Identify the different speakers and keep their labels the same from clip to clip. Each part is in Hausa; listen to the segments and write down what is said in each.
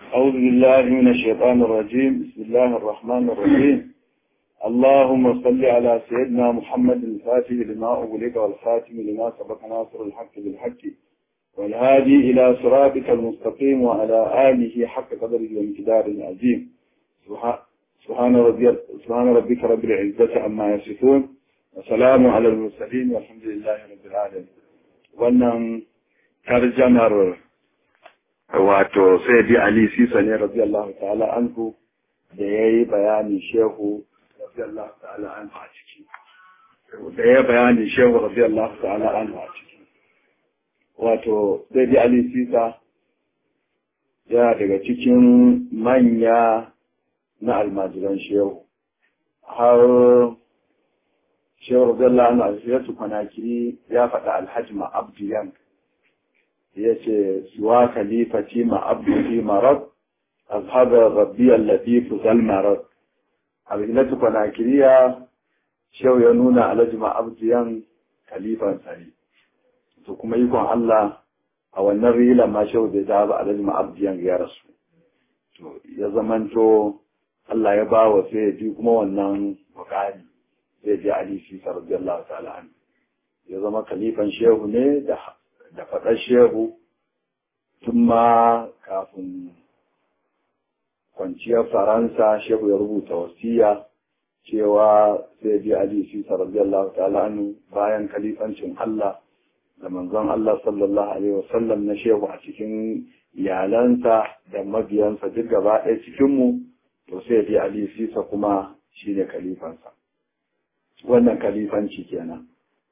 Speaker 1: أعوذ بالله من الشيطان الرجيم بسم الله الرحمن الرحيم اللهم صل على سيدنا محمد الفاتح لما أغلق والخاتم لما سبق ناصر الحق بالحق والهادي إلى صراطك المستقيم وعلى آله حق قدره وامتدار العظيم سبحان ربي سبحان ربك رب العزة عما يصفون وسلام على المرسلين والحمد لله رب العالمين wannan tarjamar wato sai Ali Sisa ne radiyallahu ta'ala anhu da ya yi bayanin shehu radiyallahu ta'ala anhu a ciki da ya bayanin shehu radiyallahu ta'ala anhu a ciki wato sai Ali Sisa ya daga cikin manya na almajiran shehu har shehu radiyallahu anhu a cikin kwanakiri ya faɗa alhajma abdiyan ya ce suwa kalifati ma abdi marad azhabar rabbi allatifu zal marad abinatu kwanakiriya shehu ya nuna alhajma abdiyan kalifan sari to kuma ikon Allah a wannan rila ma shehu bai ta ba alhajma abdiyan ya rasu to ya zamanto Allah ya ba wa sai ya ji kuma wannan bukari zai ji Ali Sisa radiyallahu ta'ala an ya zama kalifan shehu ne da da faɗar shehu tun ma kafin kwanciyar Faransa shehu ya rubuta wasiya cewa zai ji Ali Sisa radiyallahu ta'ala an bayan kalifancin Allah da manzon Allah sallallahu alaihi wasallam na shehu a cikin iyalansa da mabiyansa duk gaba ɗaya cikinmu to sai ji Ali Sisa kuma shine kalifansa wannan kalifanci kenan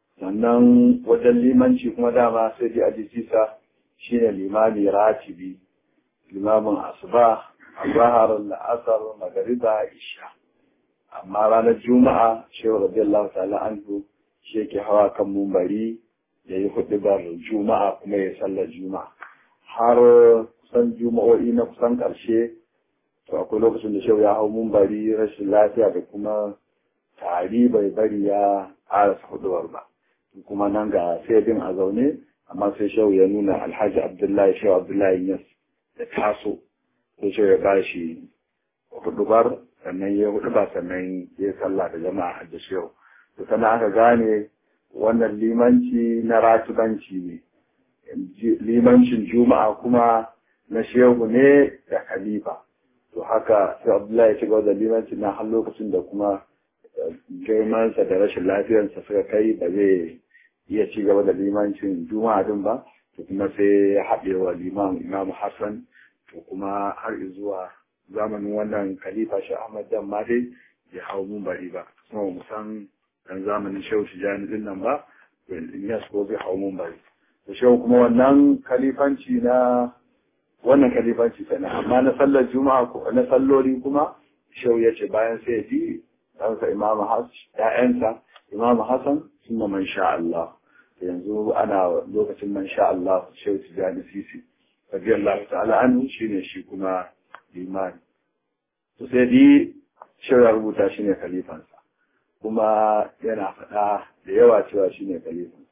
Speaker 1: sannan wajen limanci kuma dama sai ji ajisisa shine limami ratibi limamin asuba azhar al-asr magariba isha amma ranar juma'a shehu radiyallahu ta'ala anhu shi yake hawa kan mumbari ya yi hudubar juma'a kuma ya sallar juma'a har kusan juma'o'i na kusan ƙarshe to akwai lokacin da shehu ya hau mumbari rashin lafiya da kuma tari bai bari ya ƙarasa huduwar ba kuma nan ga saidin a zaune amma sai shehu ya nuna alhaji abdullahi shehu abdullahi yas da taso sai shehu ya ba shi hudubar sannan ya hudu ba sannan ya sallah da jama'a da shehu to sannan aka gane wannan limanci na ratubanci ne limancin juma'a kuma na shehu ne da khalifa to haka sai abdullahi ya ci gaba da limanci na har lokacin da kuma girmansa da rashin lafiyarsa suka kai ba zai iya ci gaba da limancin juma'a din ba to kuma sai ya haɗe wa liman imam hassan to kuma har zuwa zamanin wannan khalifa shi ahmad dan ma dai ya hau mun bari ba kuma mu san dan zamanin shehu tijani din nan ba in ya ko zai hau mun bari to shehu kuma wannan khalifanci na wannan khalifanci kenan amma na sallar juma'a ko na salloli kuma shehu ya ce bayan sai ya ji ɗansa imamu ‘ya'yansa imamu hassan suna man sha Allah yanzu ana lokacin man sha Allah shehu tijjani sisi radiyallahu ta'ala anhu shine shi kuma limani to sai di shehu ya rubuta shi ne khalifansa kuma yana faɗa da yawa cewa shi ne khalifansa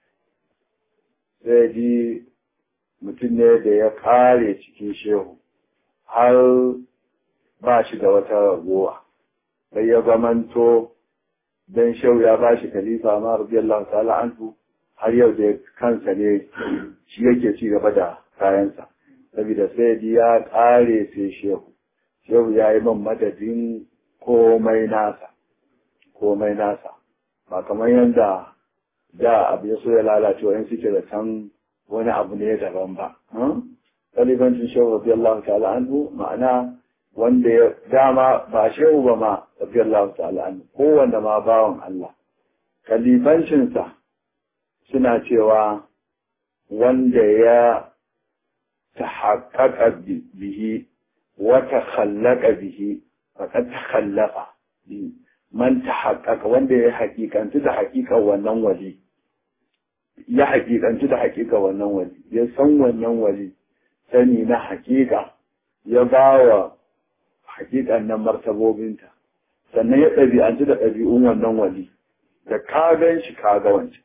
Speaker 1: sai di mutum ne da ya kare cikin shehu har ba shi da wata ragowa sai ya zamanto dan shau ya bashi khalifa ma radiyallahu ta'ala anhu har yau da kansa ne shi yake ci gaba da kayansa saboda sai ya kare sai shehu shehu ya yi man madadin komai nasa komai nasa ba kamar yadda da abu ya so ya lalace wa suke da can wani abu ne daban ba khalifancin shehu radiyallahu ta'ala anhu ma'ana wanda ya dama ba shehu ba ma radiyallahu ta'ala an kowanne ma bawan Allah kalifancinsa suna cewa wanda ya tahaqqaqa bihi wa takhallaka bihi faqad takhallafa man tahaqqaqa wanda ya hakikantu da hakikan wannan wali ya hakikantu da hakikan wannan wali ya san wannan wali sani na hakika ya bawa hakikan nan martabobinta sannan ya ɗabi'anci da ɗabi'un wannan wali da ka gan shi ka ga wancan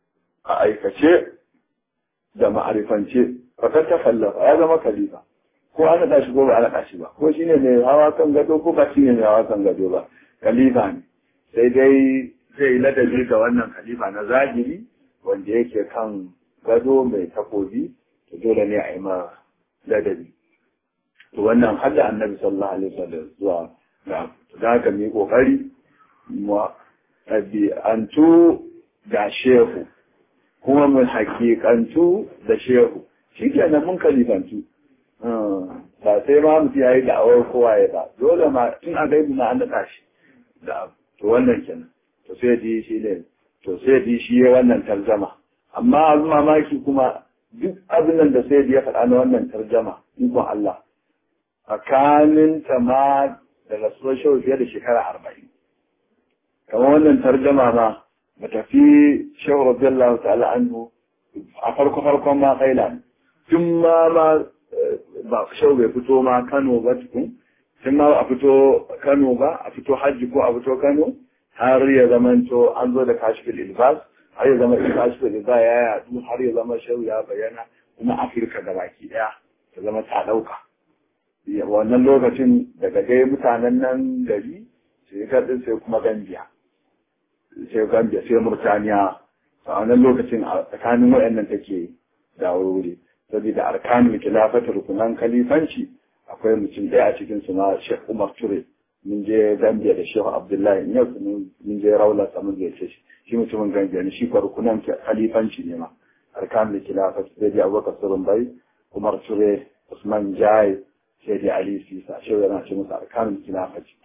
Speaker 1: a aikace da ma'arifance fakar ta kallafa ya zama khalifa ko an naɗa shi ko ba a naɗa shi ba ko shi ne mai hawa kan gado ko ba shi ne mai hawa kan gado ba khalifa ne sai dai zai yi ladabi ga wannan khalifa na zahiri wanda yake kan gado mai takobi to dole ne a yi ma ladabi to wannan har da annabi sallallahu alaihi wasallam zuwa ga da haka mu yi kokari mu ɗabi'antu ga shehu kuma mu hakikantu da shehu shi kenan mun kalifantu ba sai ma mutum ya yi da'awar kowa ya ba dole ma tun a gaibu na an daɗa shi da to wannan kenan to sai di shi ne to sai di shi ya wannan tarjama amma abin mamaki kuma duk abin da sai ya faɗa na wannan tarjama ikon Allah tsakanin ta ma da rasuwar shehu fiye da shekara arba'in kamar wannan tarjama ma ba tafi shehu radiyallahu ta'ala anhu a farko farkon ma kaila tun ma ma ba shehu bai fito ma Kano ba tukun tun ma a fito Kano ba a fito hajji ko a fito Kano har ya zamanto an zo da kashfil ilbas har ya zama kashfil ilbas ya yadu har ya zama shehu ya bayyana kuma Afirka da baki daya ta zama ta dauka wannan lokacin daga dai mutanen nan gari sai kadin sai kuma Gambia sai Gambia sai Murtaniya a wannan lokacin a tsakanin waɗannan take da wuri saboda arkanul khilafati rukunan kalifanci akwai mutum ɗaya a cikin su ma Sheikh Umar Ture mun je Gambia da Sheikh Abdullahi yau mun je Raula samun da ce shi mutumin Gambia ne shi rukunan kalifanci ne ma arkanul khilafati sai da Abubakar Surun Bai Umar Ture Usman Jai sai da Ali Sisa shi yana ce musu arkanul khilafati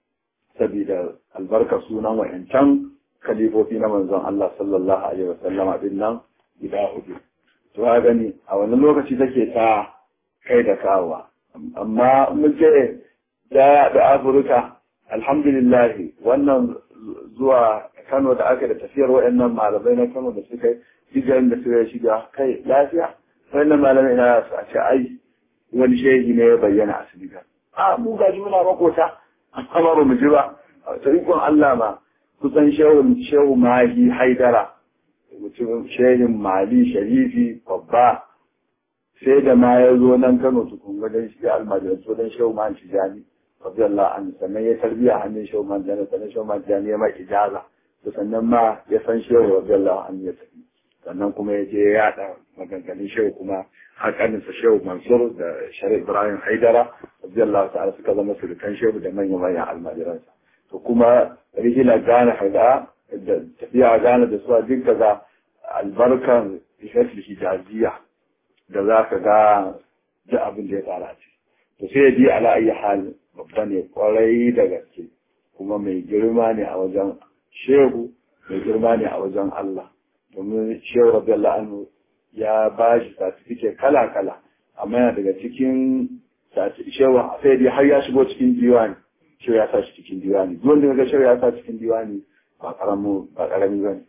Speaker 1: saboda albarka sunan wayancan kalifofi na manzon Allah sallallahu alaihi wasallama din nan guda hudu to ha gani a wannan lokaci take ta kai da kawa amma mun je da da Afirka alhamdulillah wannan zuwa Kano da aka da tafiyar waɗannan malamai na Kano da suka yi da suka shiga kai lafiya wannan malamai na su a ce ai wani shehi ne ya bayyana a Senegal a mu gaji muna makota amma ba mu ji ba ta ikon Allah ma kusan shehu shehu mahi haidara mutum shehin mali sharifi babba sai da ma ya zo nan kano tukun wajen shiga almajiran so don shehu man tijani radiyallahu anhu sannan ya tarbiya hannun shehu man tijani sannan shehu man tijani ya mai ijaza to sannan ma ya san shehu radiyallahu anhu ya tafi sannan kuma ya je ya yada maganganun shehu kuma hakaninsa shehu mansur da sharif ibrahim haidara radiyallahu ta'ala suka zama surukan shehu da manyan manyan almajiransa to kuma rigila gane haida da tafiya gane da suwa duk daga albarkan ishafin hijaziya da za ka ga da abin da ya fara ce to sai ya bi ala ayi hal babba ne kwarai da gaske kuma mai girma ne a wajen shehu mai girma ne a wajen Allah domin shehu radiyallahu anhu ya ba shi certificate kala kala amma yana daga cikin shehu sai dai har ya shigo cikin diwani shehu ya sa shi cikin diwani duk wanda ga shehu ya sa cikin diwani ba karamu ba karami bane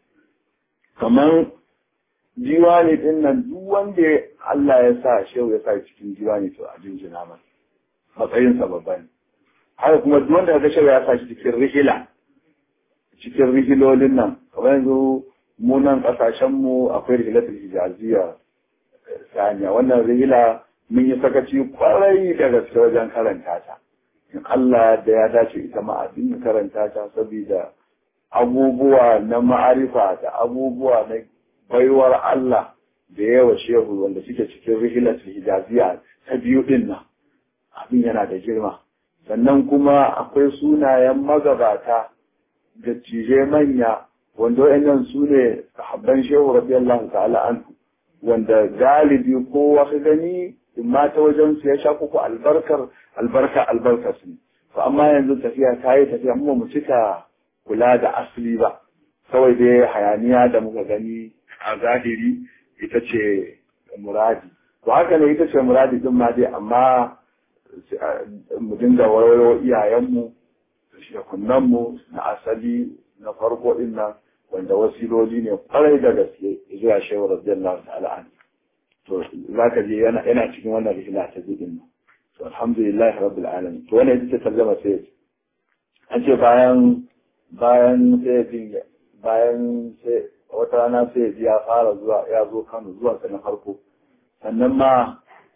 Speaker 1: kamar diwani din nan duk wanda Allah ya sa shehu ya sa cikin diwani to a jinjina masa matsayin sa babba ne haka kuma duk wanda ga shehu ya sa shi cikin rihila cikin rihilolin nan kamar yanzu mu nan kasashen mu akwai rihilatul hijaziya saniya wannan rihila mun yi sakaci kwarai da gaske wajen karanta ta in Allah da ya dace ita ma a karanta ta saboda abubuwa na ma'arifa da abubuwa na baiwar Allah da yawa shehu wanda suke cikin rihilatul hijaziya ta biyu din nan abin yana da girma sannan kuma akwai sunayen magabata da cije manya wanda wayannan su ne sahabban shehu radiyallahu ta'ala anhu wanda galibi kowa ka gani imma ta wajen su ya sha kuku albarkar albarka albarkar su to amma yanzu tafiya ta yi tafiya mu mu cika kula da asali ba kawai dai hayaniya da muka gani a zahiri ita ce muradi to haka ne ita ce muradi din ma dai amma mu dinga wayo iyayenmu shekunanmu na asali na farko din nan wanda wasiloli ne kwarai da gaske zuwa shehu radiyallahu ta'ala an to zaka je yana yana cikin wannan rihla ta din nan to alhamdulillah rabbil alamin to wannan ita ce tarjuma sai an ce bayan bayan sai bayan sai wata rana sai ya fara zuwa ya zo Kano zuwa sa na farko sannan ma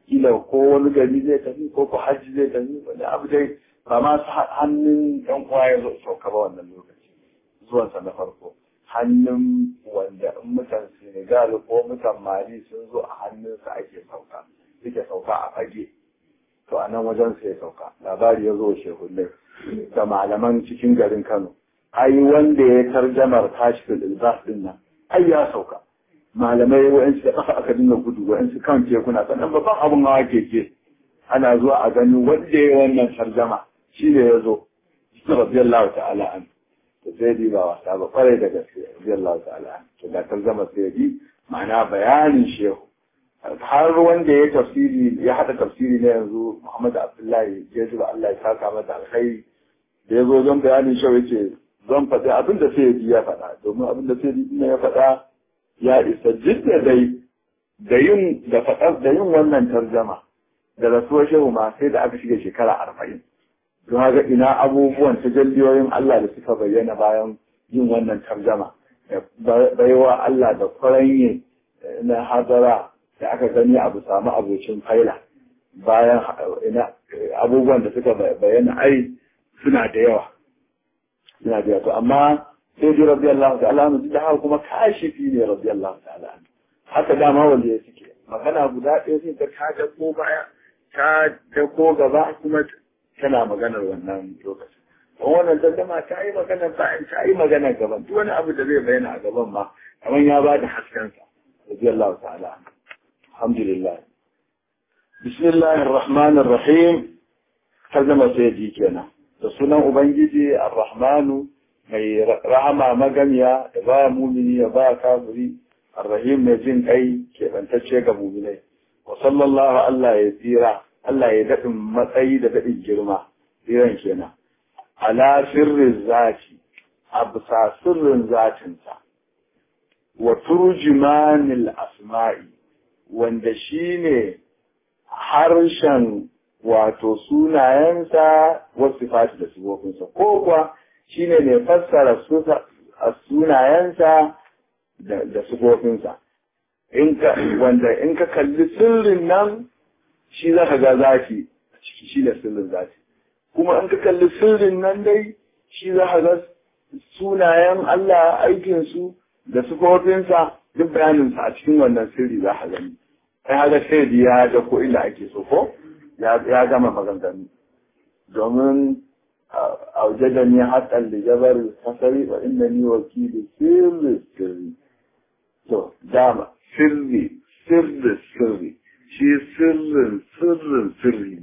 Speaker 1: kila ko wani gari zai tafi ko ko hajji zai tafi wani abu dai ba ma su hannun yan uwa ya zo sauka ba wannan lokaci zuwansa na farko hannun wanda in mutan Senegal ko mutan Mali sun zo a hannunsa ake sauka suke sauka a fage to a nan wajen sai sauka labari ya zo shehunne da malaman cikin garin Kano ai wanda ya tarjamar kashfil ilbas din nan ai ya sauka malamai wa'ansu da kafa aka dinga gudu wa'ansu kan tekuna sannan babban abun hawa keke ana zuwa a gani wanda ya wannan tarjama shi ne ya zo radiyallahu ta'ala an to sai di ba wasa ba kwarai da gaske radiyallahu ta'ala an to da tarjama sai di ma'ana bayanin shehu har wanda ya tafsiri ya hada tafsiri na yanzu Muhammad Abdullahi ya ji ba Allah ya saka mata alkhairi da ya zo don bayanin shehu yace zan faɗi abin da sai ya faɗa domin abin da sai ya faɗa ya isa jidda dai da yin da faɗar da yin wannan tarjama da rasuwar shehu ma sai da aka shiga shekara arba'in don haka ina abubuwan tajalliyoyin Allah da suka bayyana bayan yin wannan tarjama da baiwa Allah da kwaranye na hadara da aka gani abu samu abocin faila bayan ina abubuwan da suka bayyana ai suna da yawa suna da yawa to amma sai dai rabbi Allah ta'ala anhu da haka kuma kashifi ne rabbi Allah ta'ala anhu haka dama wanda ya suke magana guda ɗaya sai ta ta dako baya ta dako gaba kuma tana maganar wannan lokacin don wannan dandama ta yi maganar bayan ta yi maganar gaban duk wani abu da zai bayyana a gaban ma kamar ya ba da haskensa rabbi Allah ta'ala anhu alhamdulillah bismillahir rahmanir rahim kalmar sai ji kenan da sunan ubangiji ar-rahmanu mai rahama magamiya da ba mumini ya ba kafiri arrahim mai jin kai keɓantacce ga muminai wa sallallahu Allah ya tsira Allah ya daɗin matsayi da daɗin girma tsiran kenan ala sirrin zati a bisa sirrin zatinsa wa turjimanil asma'i wanda shine harshen wato sunayensa wasu fati da sifofinsa ko kuwa shi ne mai fassara sunayensa da sufofinsa wanda in ka kalli sirrin nan shi za ka ga zafi a ciki shi da sirrin zafi kuma in ka kalli sirrin nan dai shi za ka ga sunayen Allah aikinsu da sufofinsa duk bayaninsa a cikin wannan sirri za ka gani ai haka sai ya da ko inda ake so ko ya gama maganganu domin أوجدني حتى لجبر الحصري وإنني وكيل سر السر تو دام سري سر السر شي سر سر سري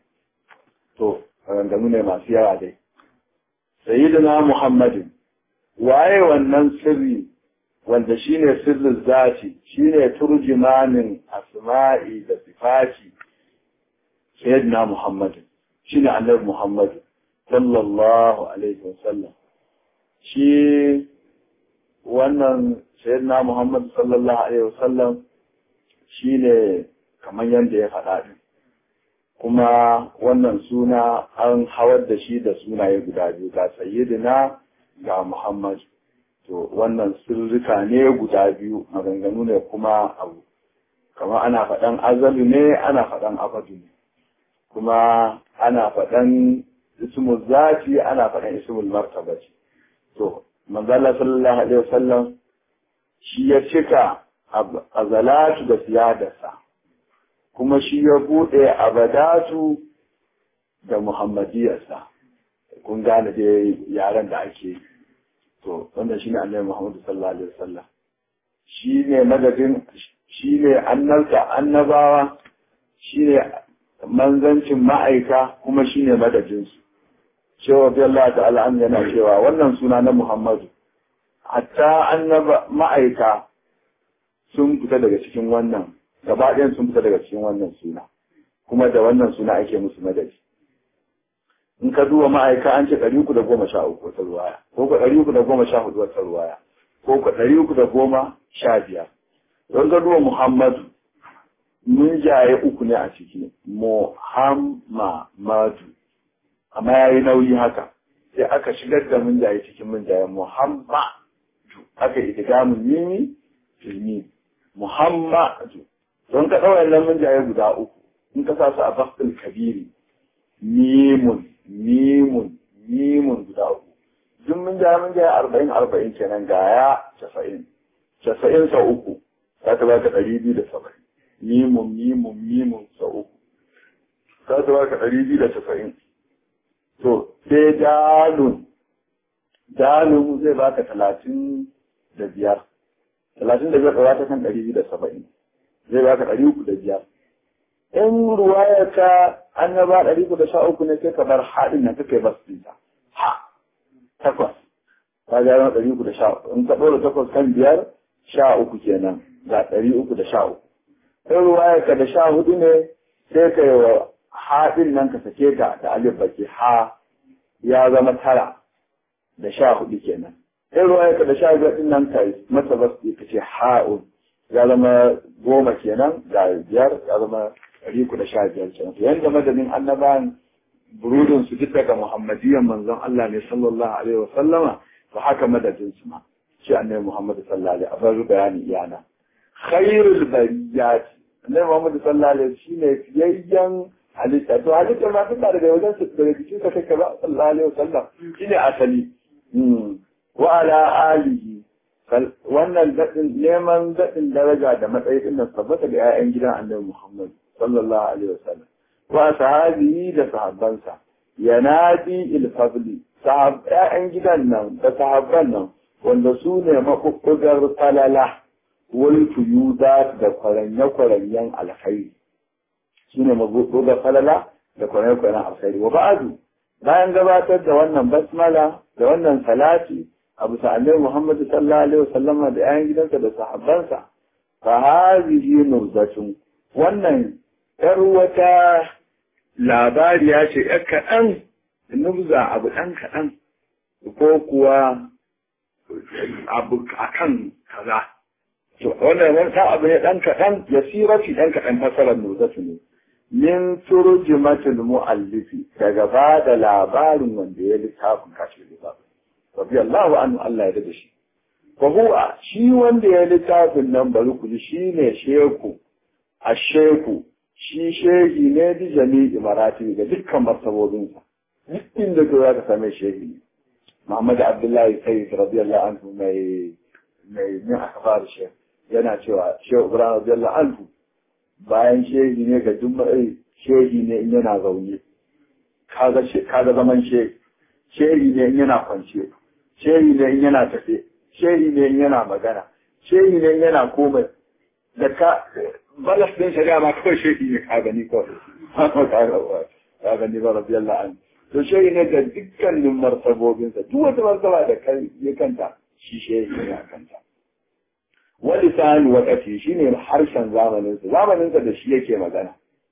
Speaker 1: تو maganganu ne masu yawa dai sayyidina muhammadin waye wannan sirri wanda shine sirrin zati shine turjimanin asma'i da sifati sayyidina muhammadin shine annabi muhammadin sallallahu alaihi wasallam shi wannan sayyidina Muhammad sallallahu alaihi wasallam shine kamar yadda ya faɗa din kuma wannan suna an hawar da shi da sunaye guda biyu ga sayyidina ga Muhammad to wannan sirrika ne guda biyu maganganu ne kuma abu kamar ana faɗan azalu ne ana faɗan abadu ne kuma ana faɗan ismul zati ana faɗan ismul martabati to manzala sallallahu alaihi wasallam shi ya cika azalatu da siyadarsa kuma shi ya buɗe abadatu da muhammadiyarsa kun gane dai yaren da ake yi to wanda shi ne annabi muhammadu sallallahu alaihi wasallam shi ne madadin shi ne annabta annabawa shi ne manzancin ma'aika kuma shi ne madadinsu cewa Allah ta'ala an yana cewa wannan suna na Muhammadu hatta annaba ma'aika sun fita daga cikin wannan gaba ɗayan sun fita daga cikin wannan suna kuma da wannan suna ake musu madadi in ka duba ma'aika an ce ɗari uku da goma sha uku wata ruwaya ko ka ɗari uku da goma sha hudu wata ruwaya ko ka ɗari uku da goma sha biyar don ka duba Muhammadu mun jaye uku ne a ciki Muhammadu amma ya yi nauyi haka sai aka shigar da mun jaye cikin mun jaye Muhammadu aka yi mun mimi filmi Muhammadu don ka ɗaura nan mun jaye guda uku in ka sa su a baktul kabiri mimun mimun mimun guda uku duk mun ja mun ja arba'in arba'in kenan ga ya casa'in casa'in sau uku za ta baka ɗari biyu da saba'in mimun mimun mimun sau uku za ta baka ɗari biyu da casa'in to sai dalun dalun zai baka talatin da biyar talatin da biyar ɗora ta kan ɗari biyu da saba'in zai baka ɗari uku da biyar in ruwaya ta annaba ɗari uku da sha uku ne sai ka bar haɗin nan kake bas ɗinta ha takwas ka ga yana ɗari uku da sha uku in ka ɗora takwas kan biyar sha uku kenan ga ɗari uku da sha uku in ruwaya ka da sha hudu ne sai ka yi wa haɗin nan ka sake ta da alif baki ha ya zama tara da sha hudu kenan in ruwaya ka da sha biyar ɗin nan ka masa bas ka ce ha'un ya zama goma kenan ga biyar ya zama ɗari uku da sha biyar kenan to yanda madadin annabawan burudin su duk daga muhammadiyan manzon Allah ne sallallahu alaihi wa sallama to haka madadin su ma shi annabi Muhammad sallallahu alaihi wa sallam bayani iyana khairul bariyat annabi Muhammad sallallahu alaihi shine fiyayyen halitta to halitta ma duk daga wajen su daga cikin sa kake ba sallallahu alaihi wa sallam shine asali wa ala alihi wannan daɗin neman daɗin daraja da matsayi din nan tabbata da 'ya'yan gidan annabi Muhammad sallallahu alaihi wasallam wa sahabihi da sahabbansa yanadi ilfadli sahab 'ya'yan gidan nan da sahabban nan wanda su ne mabubbugar falala wal tuyuda da kwaranye-kwaranyen alkhairi su ne mabubbugar falala da kwaranye-kwaranyen alkhairi wa ba'adu bayan gabatar da wannan basmala da wannan salati abu sa'alai Muhammadu sallallahu alaihi wasallama da ‘yan gidansa da sahabbansa, fa hazihi nurbatun wannan ‘yar wata labariya ce ‘yar kaɗan, nubza abu ɗan kaɗan, ko kuwa abu a kan kaza. To, wannan wani abu ne ɗan kaɗan, ya sirafi ɗan kaɗan fasarar nurzatu ne. Min turjimatul mu'allifi daga ba da labarin wanda ya littafin kashe littafin. rabbi Allahu anhu Allah ya da shi fa huwa shi wanda ya littafin nan bari ku ji shine sheku asheku shi shehi ne bi jami'i marati ga dukkan martabobin sa duk inda ka za ka same shehi ne Muhammad Abdullahi Sayyid radiyallahu anhu mai mai min akbar shekh yana cewa Shehu Ibrahim radiyallahu anhu bayan shehi ne ga juma'i shehi ne in yana zaune kaga kaga zaman shehi shehi ne in yana kwance shehi ne in yana tafe shehi ne in yana magana shehi ne in yana komai da ka balas din shari'a ma kawai shehi ne ka gani kawai ka gani ba rabbi Allah an to shehi ne ga dukkanin martabobinsa duk wata martaba da kai ya kanta shi shehi ne a kanta wani sani wakati shi ne harshen zamaninsa zamaninsa da shi yake magana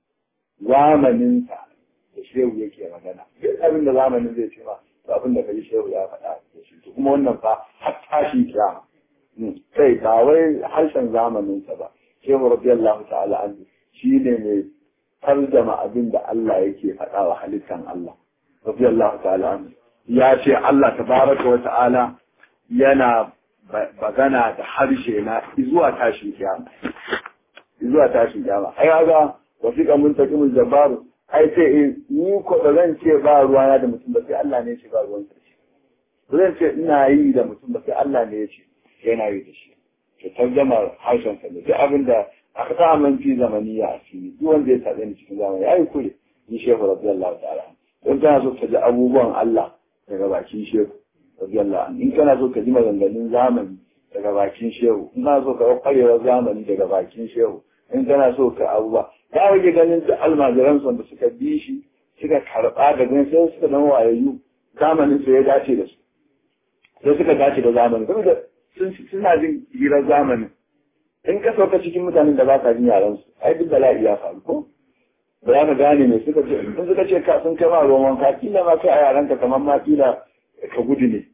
Speaker 1: zamaninsa da shehu yake magana duk abin da zamanin zai ce ba to abin da kai shehu ya faɗa da shi to kuma wannan fa har tashi kiyama kai ba wai harshen zamanin sa ba shehu radiyallahu ta'ala anhu shine mai tarjama abin da Allah yake faɗa wa halittan Allah radiyallahu ta'ala anhu ya ce Allah tabaraka wa ta'ala yana bagana da harshe na zuwa tashin kiyama zuwa tashin kiyama ai ga wasiƙa mun taƙi mun jabaru ai sai ni ko ba zan ce ba ruwana da mutum ba sai Allah ne ya ce ba ruwan sa shi ba zan ce ina yi da mutum ba sai Allah ne ya ce yana yi da shi to tarjama harshen sa ne duk abin da aka sa man fi zamaniya a fili duk wanda ya sabe ni cikin zamani ai kure ni shehu radiyallahu ta'ala don kana so ka ji abubuwan Allah daga bakin shehu radiyallahu anhu in kana so ka ji maganganun zamani daga bakin shehu in kana so ka ga kwarewar zamani daga bakin shehu in kana so ka abubuwa ya rage ganin da almajiran da suka bi shi suka karɓa da ganin sai suka zama wayayyu zamanin su ya dace da su sai suka dace da zamanin saboda suna jin hirar zamanin in ka sauka cikin mutanen da ba ka jin yaran su ai duk bala'i ya faru ko ba za ka gane me suka ce in suka ce ka sun kai ma ruwan wanka kila ma kai a yaranka kamar ma kila ka gudu ne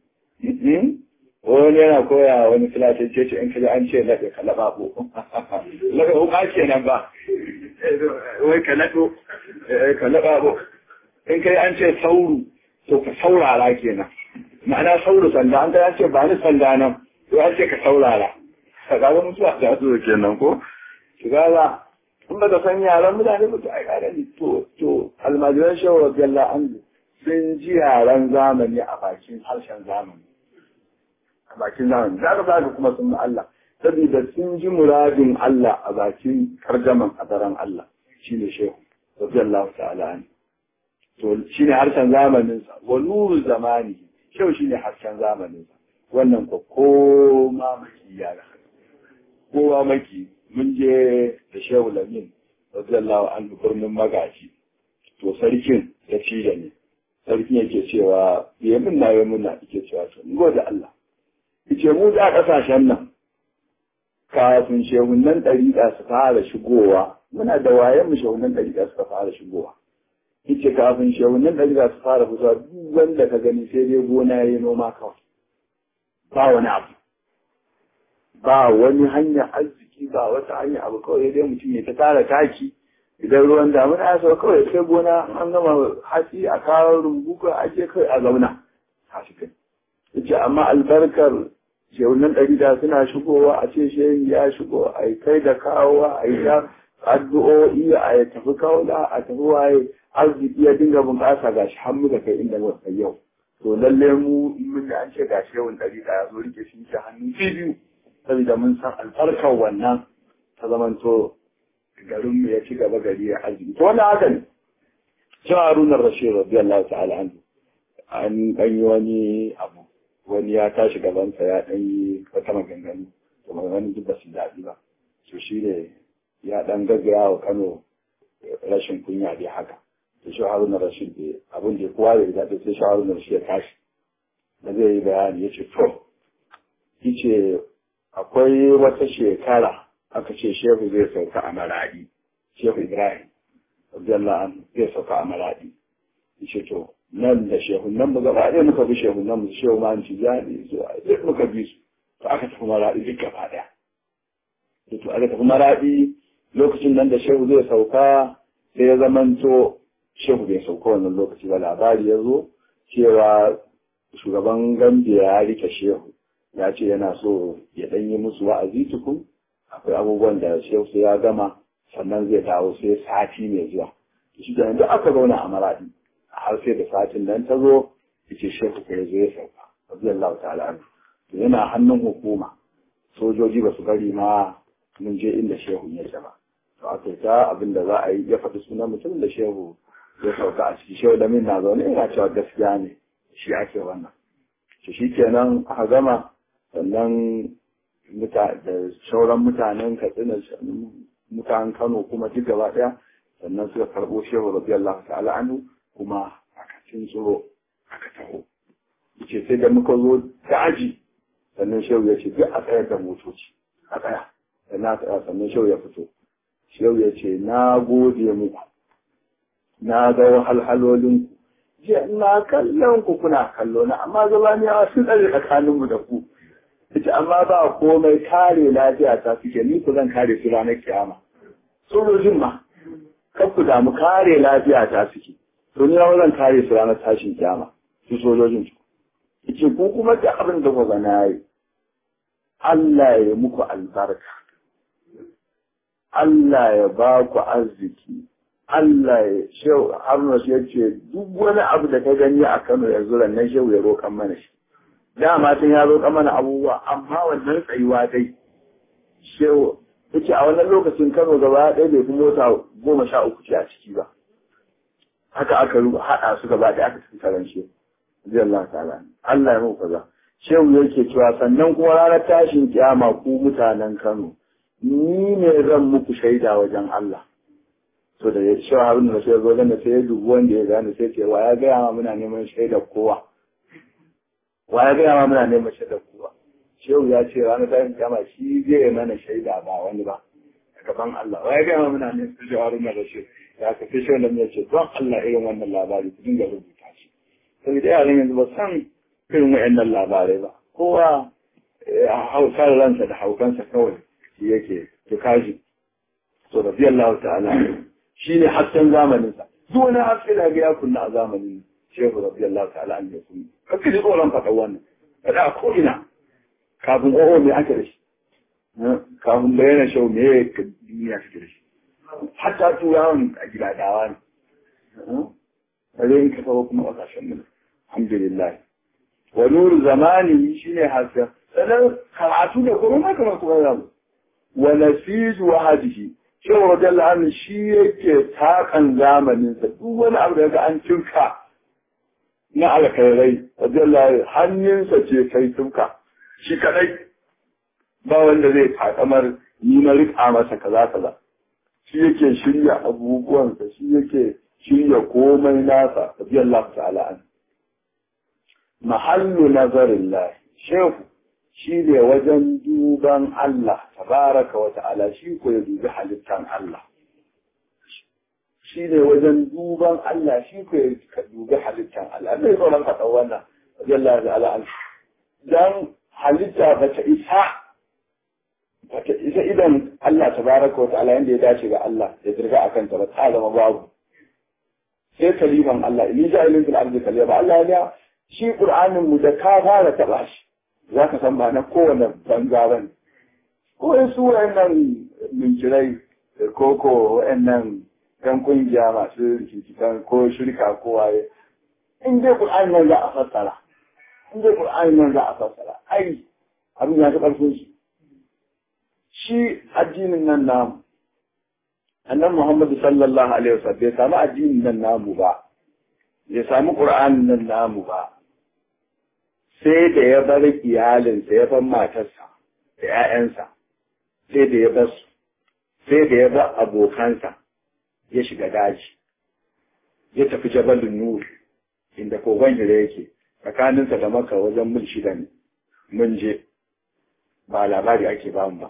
Speaker 1: wani yana koya wani filatin ce ce in kaji an ce laɗe ka laɓa ko laɓa ko ake nan ba wai ka laɗo ka laɓa ko in kai an ce sauru to ka saurara kenan ma'ana sauru sanda an kai an ce ba ni sanda nan to an ce ka saurara ka ga mutuwa ta zo kenan ko ki ga in ba ka san yaran mutane ba to ai ka gani to to almajiran shehu radiyallahu anhu sun ji yaran zamani a bakin harshen zamani a bakin zamani za ka ga kuma sun Allah saboda sun ji muradin Allah a bakin karjaman adaran Allah shine shehu radiyallahu ta'ala anhu to shine harshen zamanin sa wa nuru zamani shehu shine harshen zamanin sa wannan ko koma maki yara kowa maki mun je da shehu lamin radiyallahu anhu birnin magaji to sarkin ya ci da ni sarkin yake cewa ya min na yi muna yake cewa to ngo da Allah yace mu da kasashen nan kafin shehunan ɗariƙa su fara shigowa muna da wayan mu shehunan ɗariƙa suka fara shigowa yace kafin shehunan ɗariƙa su fara fitowa duk wanda ka gani sai dai gona ya yi noma kawai ba wani abu ba wani hanya arziki ba wata hanya abu kawai dai mutum ya ta tara taki idan ruwan damuna ya sauka kawai sai gona an gama hatsi a kawo rumbu ko ake kai a zauna tashi kai yace amma albarkar shehunan ɗari da suna shigowa a ce shehi ya shigo a yi kai da kawowa a yi ta addu'o'i a yi tafi kaula a tafi waye arziki ya dinga bunƙasa ga shi har muka kai inda muka yau to lalle mu in mun an ce ga shehun ɗari da ya zo rike shi ta hannu biyu saboda mun san albarkar wannan ta zamanto garin mu ya ci gaba gari ya arziki to wannan haka ne shi Haruna Rashid radiyallahu ta'ala anhu an dan yi wani abu wani ya tashi gabansa ya dan yi wata maganganu to maganganu duk ba su daɗi ba to shi ne ya dan gaggaya wa Kano rashin kunya dai haka to shi Haruna Rashid bai abin da kowa da daɗi sai shi Haruna Rashid ya tashi da zai yi bayani ya ce to yace akwai wata shekara aka ce shehu zai sauka a maradi shehu ibrahim radiyallahu anhu zai sauka a maradi yace to nan da shehu nan mu gaba ɗaya muka bi shehu nan mu shehu ma ci jani zuwa duk muka bi su to aka tafi maradi duk gaba ɗaya to aka tafi maradi lokacin nan da shehu zai sauka sai ya zamanto shehu bai sauka wannan lokaci ba labari ya zo cewa shugaban gambiya ya rike shehu ya ce yana so ya ɗan yi musu wa'azi tukun akwai abubuwan da shehu sai ya gama sannan zai dawo sai sati mai zuwa shi da yanzu aka zauna a maradi har sai da satin nan ta zo yace shehu ko ya zo ya sauka radiyallahu ta'ala anhu to yana hannun hukuma sojoji ba su bari ma mun je inda shehu ya ba to aka yi ta abin da za a yi ya faɗi sunan mutum da shehu ya sauka a ciki shehu da min na zaune yana cewa gaskiya ne shi ake wannan to shi kenan aka gama sannan da sauran mutanen katsina mutanen kano kuma duk gaba ɗaya sannan suka karɓo shehu radiyallahu ta'ala anhu kuma aka cin tsoro aka taho yace sai da muka zo daji sannan shehu ya ce duk a tsayar da motoci a tsaya sannan a tsaya sannan shehu ya fito shehu ya ce na gode muku na ga wahalhalolin ku je ina kallon ku kuna kallo na amma zabaniyawa sun tsare tsakaninmu da ku yace amma ba komai kare lafiya ta suke ni ku zan kare su ranar kiyama sojojin ma kan ku damu kare lafiya ta suke to ni zan kare su ranar tashin kiyama su sojojin su yace ku kuma da abin da ku na yi Allah ya muku albarka Allah ya ba ku arziki Allah ya shehu Haruna ya ce duk wani abu da ka gani a Kano yanzu nan shehu ya roƙan mana shi dama tun ya roƙa mana abubuwa amma wannan tsayuwa dai shehu yace a wannan lokacin Kano gaba ɗaya bai fi mota goma sha uku ce a ciki ba haka aka haɗa su gaba ɗaya aka tafi taron shehu zai Allah ta'ala Allah ya muku kaza shehu yake cewa sannan kuma ranar tashin kiyama ku mutanen Kano ni ne zan muku shaida wajen Allah to da ya shi harun da sai zo da sai ya dubi wanda ya gane sai ce wa ya gaya ma muna neman shaidar kowa wa ya gaya ma muna neman shaidar kowa shehu ya ce ranar tashin kiyama shi zai mana shaida ba wani ba a gaban Allah wa ya gaya ma muna neman shaidar harun da shi ya ka fi shehu da ya ce don Allah irin wannan labari ku dinga rubuta shi saboda yaran yanzu ba san irin wa'annan labarai ba kowa hausar ransa da haukansa kawai shi yake to kaji to radiyallahu ta'ala shine hasken zamanin sa duk wani haske da ga ya kunna a zamanin shehu radiyallahu ta'ala an yakun kake ji tsoron faɗa wannan kada ko ina kafin oho me ake da shi kafin bayyana shehu me duniya take da shi hatta turawan a gidadawa ne kare in ka kawo kuma ƙasashen mu alhamdulillah wa nuru zamani shine hasken sannan karatu da kuma ma kamar kuma zamu wa nasizu wahadihi cewa wajen la'anin shi yake takan zamaninsa duk wani abu da ga an cinka na alkhairai wajen la'anin hannunsa ce kai cinka shi kadai ba wanda zai takamar ni na rika masa kaza kaza shi yake shirya abubuwansa shi yake shirya komai nasa wajen Allah ta'ala an mahallu nazarin lahi shehu shi ne wajen duban Allah tabaraka wa ta'ala shi ko ya dubi halittan Allah shi ne wajen duban Allah shi ko ya dubi halittan Allah zai tsoron ka ɗau wannan wajen Allah ta'ala dan halitta ba ta isa ba ta isa idan Allah tabaraka wa ta'ala yanda ya dace ga Allah ya dirga akan ta ba ta zama babu sai kaliman Allah in ja ilin fil ardi kalima Allah ya shi Qur'anin mu da ka fara taba shi za ka san ba na kowane banza ba ne. Ko in su wa'annan minkirai da koko wa'annan ɗan kungiya masu rikikitan ko shirka ko waye. In dai Qur'ani nan za a fassara, in dai Qur'ani nan za a fassara, ai abin ya fi ƙarfin shi. Shi addinin nan namu, annan Muhammadu sallallahu alaihi wasallam bai samu addinin nan namu ba, bai samu Qur'anin nan namu ba, sai da ya bar iyalinsa ya bar matarsa da ‘ya'yansa sai da ya bar su sai da ya bar abokansa ya shiga daji ya tafi jabalin nur inda kogon hira yake tsakaninsa da maka wajen mil shida ne mun je ba labari ake ba mu ba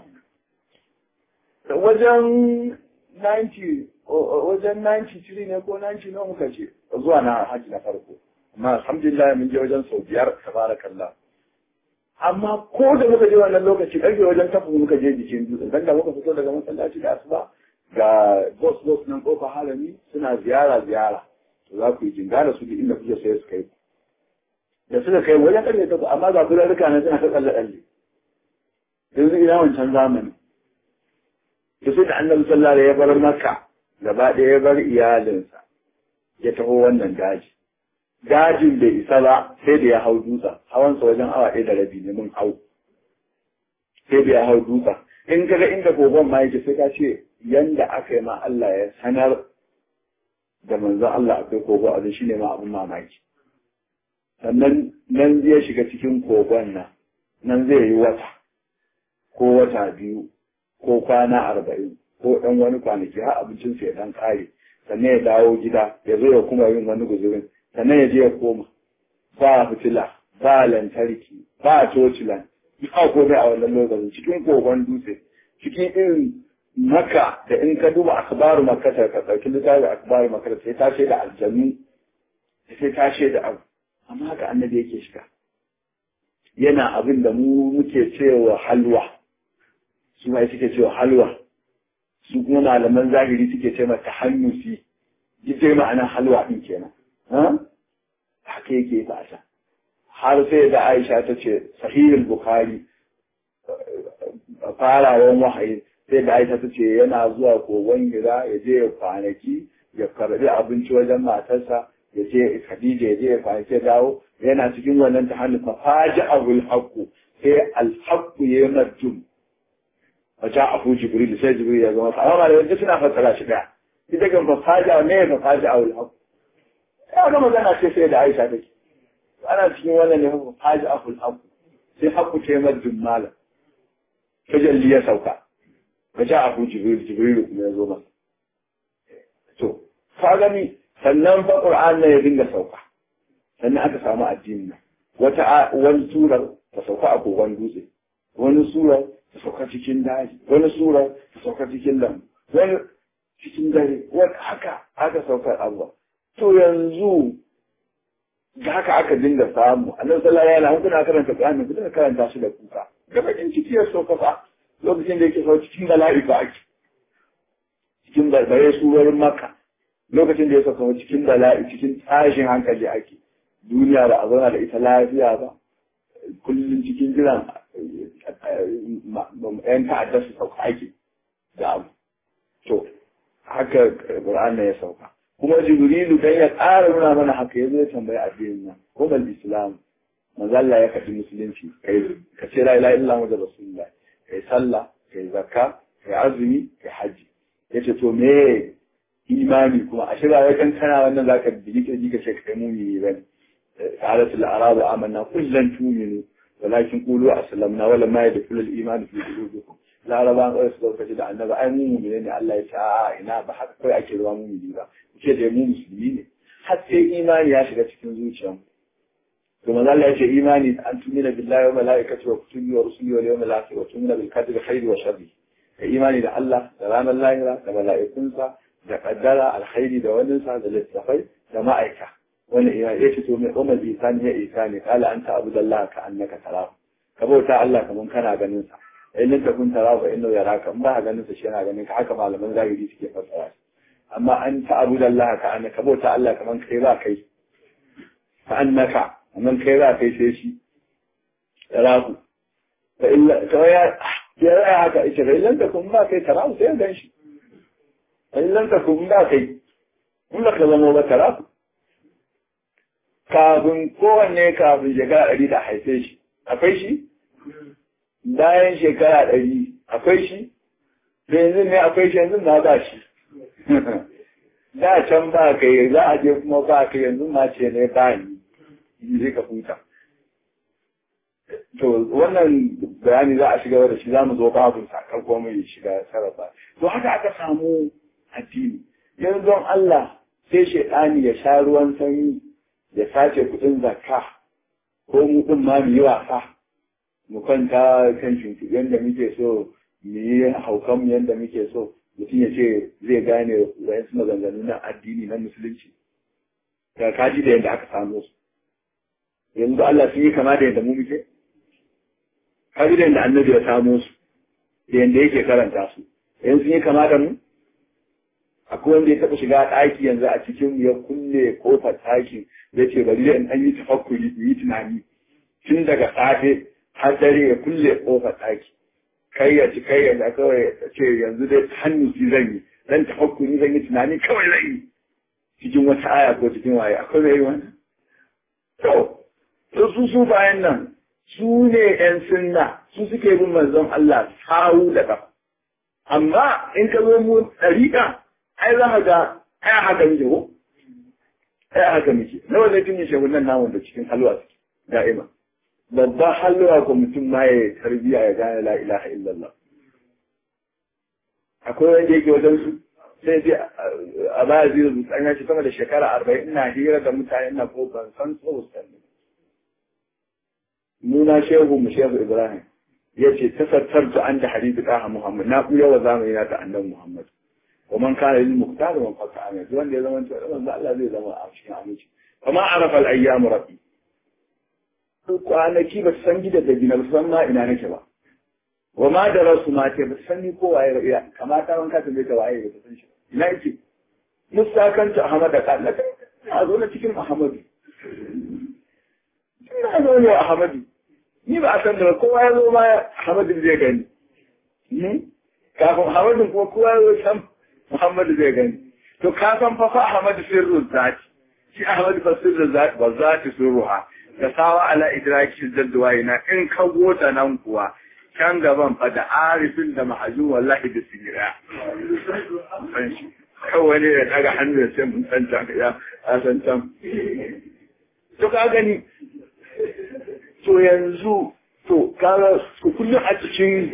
Speaker 1: wajen 90 wajen 93 ne ko 90 nawa muka ce zuwa na hajji na farko amma alhamdulillah mun je wajen sau biyar tabarakallah amma ko da muka je wannan lokaci karfe wajen tafi muka je jikin dutsen dan da muka fito daga masallaci da asuba ga boss boss nan kofa halami suna ziyara ziyara to za ku yi jinga da su da inda kuke sai su kai da suka kai wajen karfe tafi amma ga kula rika na suna ta tsalle tsalle yanzu ina wancan zamani da sai da annabi sallallahu alaihi ya bar makka gaba ɗaya ya bar iyalinsa ya taho wannan daji dajin bai isa ba sai da ya hau dutsa hawansa wajen awa ɗaya da rabi ne mun hau sai da ya hau dutsa in ka ga inda kogon ma yake sai ka ce yanda aka yi ma Allah ya sanar da manzon Allah akwai kogo a shi ne ma abin mamaki sannan nan zai shiga cikin kogon nan nan zai yi wata ko wata biyu ko kwana arba'in ko ɗan wani kwanaki har abincinsa ya ɗan ƙare sannan ya dawo gida ya zo ya kuma yin wani guzurin sannan ya je ya koma ba fitila ba lantarki ba tocilan ba komai a wannan lokacin cikin kogon dutse cikin irin maka da in ka duba akbaru makata ka ɗauki littafin akbaru makata sai ta da aljanu sai ta da abu amma haka annabi yake shiga yana abin da mu muke cewa halwa su ma suke cewa halwa su kuma malaman zahiri suke ce mata hannusi ita ma'anar halwa din kenan haka yake fata har sai da Aisha ta ce sahihul Bukhari farawan wahayi sai da Aisha ta ce yana zuwa kogon gida ya je ya kwanaki ya karbi abinci wajen matarsa ya je Khadija ya je ya kwanaki ya dawo yana cikin wannan ta hannu fafaji abul haqqu sai al haqqu ya najum wajen abu jibril sai jibril ya zama amma da yanzu suna fassara shi daya ita kan fafaji ne ya fafaji abul haqqu ya ga magana ce sai da Aisha take ana cikin wannan ne hukun haji aful haku sai haku ce mar jummala tajalli ya sauka ka ja abu jibril jibril kuma ya zo masa to ka gani sannan fa qur'an ne ya dinga sauka sannan aka samu addini nan wata wani sura ta sauka a kogon dutse wani sura ta sauka cikin daji wani sura ta sauka cikin lambu wani cikin dare wani haka aka saukar abuwa to yanzu da haka aka dinga samu annabi sallallahu alaihi wasallam kuna karanta Qur'ani kuna karanta shi da kuka da bakin ciki ya sauka fa lokacin da yake sauka cikin bala'i ba ake cikin barbare surorin Makka lokacin da ya sauka cikin bala'i cikin tashin hankali ake duniya ba a zauna da ita lafiya ba kullum cikin jiran yan ta'adda su sauka ake da abu to haka Qur'an ya sauka kuma Jibrilu dan ya ƙara nuna mana haka yazo ya tambayi addinin nan kuma Islam manzo Allah ya kafi musulunci kai ka ce la ilaha illallah wa rasulullah kai sallah kai zakka kai azumi kai haji yace to me imani kuma a shirya wai kan kana wannan zaka bigi kirji ka ce kai mumini bane qalat al arab amanna kullan tuminu walakin qulu aslamna wala ma yadkhulu al iman fi qulubikum laraban kawai su lokaci da annabi ai mu mumini ne Allah ya ce a ina ba haka kawai ake ruwa mumini ba ce da mu musulmi ne har sai imani ya shiga cikin zuciyarmu to manzo Allah ya ce imani an tumina billahi wa malaikati wa kutubi wa rusuli wa yawmil akhir wa tumina bil qadri khairi wa sharri ka imani da Allah da ranar lahira da mala'ikunsa da kaddara alkhairi da wannan sa da littafai da ma'aika wannan ya ce to mai umar isani ya isani kala anta abudallahi ka annaka tarahu ka bauta Allah kaman kana ganin sa in lam takun tarahu inna yaraka in ba ka ganin sa shi yana ganin ka haka malaman zahiri suke fassara amma an ta abudallahi ka annaka bauta Allah kaman kai ba kai ka annaka amma kai za kai sai shi rahu fa illa to ya ya raya haka ita fa illan takun ba kai tarahu sai gan shi fa illan takun ba kai in ka zama ba tarahu kafin kowanne kafin shekara ɗari da haife shi akwai shi bayan shekara ɗari akwai shi da yanzu ne akwai shi yanzu na ba shi da can ba kai za a je kuma ba kai yanzu ma ce ne ba ni zai ka huta. To wannan bayani za a shiga da shi za mu zo babin sakar ko mai shiga sarrafa. To haka aka samu addini. Yanzu don Allah sai shaidani ya sha ruwan sanyi ya sace kuɗin zakka ko mu ɗin ma mu yi wasa. Mu kwanta kan shimfiɗi yadda muke so mu yi haukan mu yadda muke so mutum ya ce zai gane wayansu maganganu na addini na musulunci. Ga kaji da yadda aka samu su. yanzu Allah sun yi kama da yadda mu muke? Kaji da yadda annabi ya samo su, da yadda yake karanta su, yanzu sun yi kama da mu? Akwai wanda ya taɓa shiga ɗaki yanzu a cikin ya kulle ƙofar ɗakin ya ce bari da in ɗan yi tafakkuri yi tunani tun daga safe har dare ya kulle ƙofar ɗaki. Kai ya ci kai ya kawai ya ce yanzu dai hannu shi zan yi, dan tafakkuri zan yi tunani kawai zan yi. Cikin wata aya ko cikin waye, akwai mai yi wannan? To, to su su bayan nan su ne ‘yan sunna su suke bin manzon Allah sawu da kafa. Amma in ka zo mu ɗariƙa, ai za ka ga ai haka muke ko? Ai haka muke. Nawa zai tun yi shagunan namun da cikin halwa suke da'ima. Babban halwa ko mutum ma ya tarbiya ya gane la ilaha illallah. Akwai wanda yake wajen su sai dai a baya zai rubuta an yashi sama da shekara arba'in ina hira da mutane ina ko ban san tsohon nuna shehu mu shehu ibrahim ya ce tasattartu an da hadithi ɗaha muhammad na ɓuya wa zamani na ta annan muhammad wa man kana lil muqtar wa faka amin wanda ya zama to manzo Allah zai zama a cikin aminci kama arafa al ayyam rabbi kwanaki ba san gida da gina ba san ma ina nake ba wa ma da rasu ma ce ba san ni ko waye ya kamata wanka ta bai ta waye ba san shi ina yake musakanta ahmad da kallaka a zo na cikin muhammadu ina zo ne ahmadu ni ba a san da kowa ya zo ma Muhammadin zai gani. Kafin Muhammadin kuma kowa ya zo san Muhammadu zai gani. To ka san fa fa Ahmadu sirrun zati. Shi Ahmadu fa sirrun zati ba zati sirruha. Da sawa ala idraki zadduwa ina in ka gota nan kuwa can gaban fa da arifin da mahajin wallahi da sigira. Kawai ne ya daga hannu ya ce mun san can ya san can. To ka gani to yanzu to kaga kullum a cikin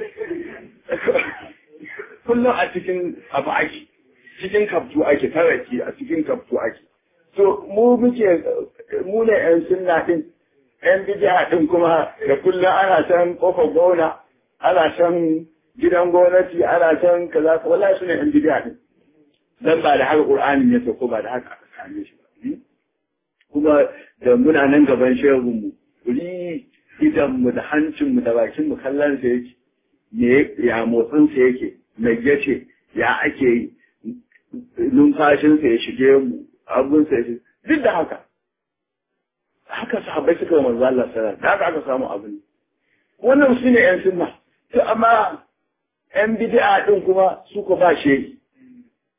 Speaker 1: kullum a cikin abu ake cikin kaftu ake taraki a cikin kaftu ake to mu muke mu ne yan sunna din yan bidiya din kuma da kullum ana san kofar gona ana san gidan gwamnati ana san kaza wallahi su ne yan bidiya din dan ba da haka qur'anin ya ko ba da haka aka same shi ba kuma da muna nan gaban shehun mu ri idanmu da hancinmu da bakinmu kallon sa yake me ya motsin sa yake mai yace ya ake yi numfashin sa ya shige mu abun sa ya duk da haka haka sahabbai suka wa manzo Allah sallallahu alaihi haka aka samu abin wannan su ne yan sunna to amma yan bid'a din kuma su ko ba shehi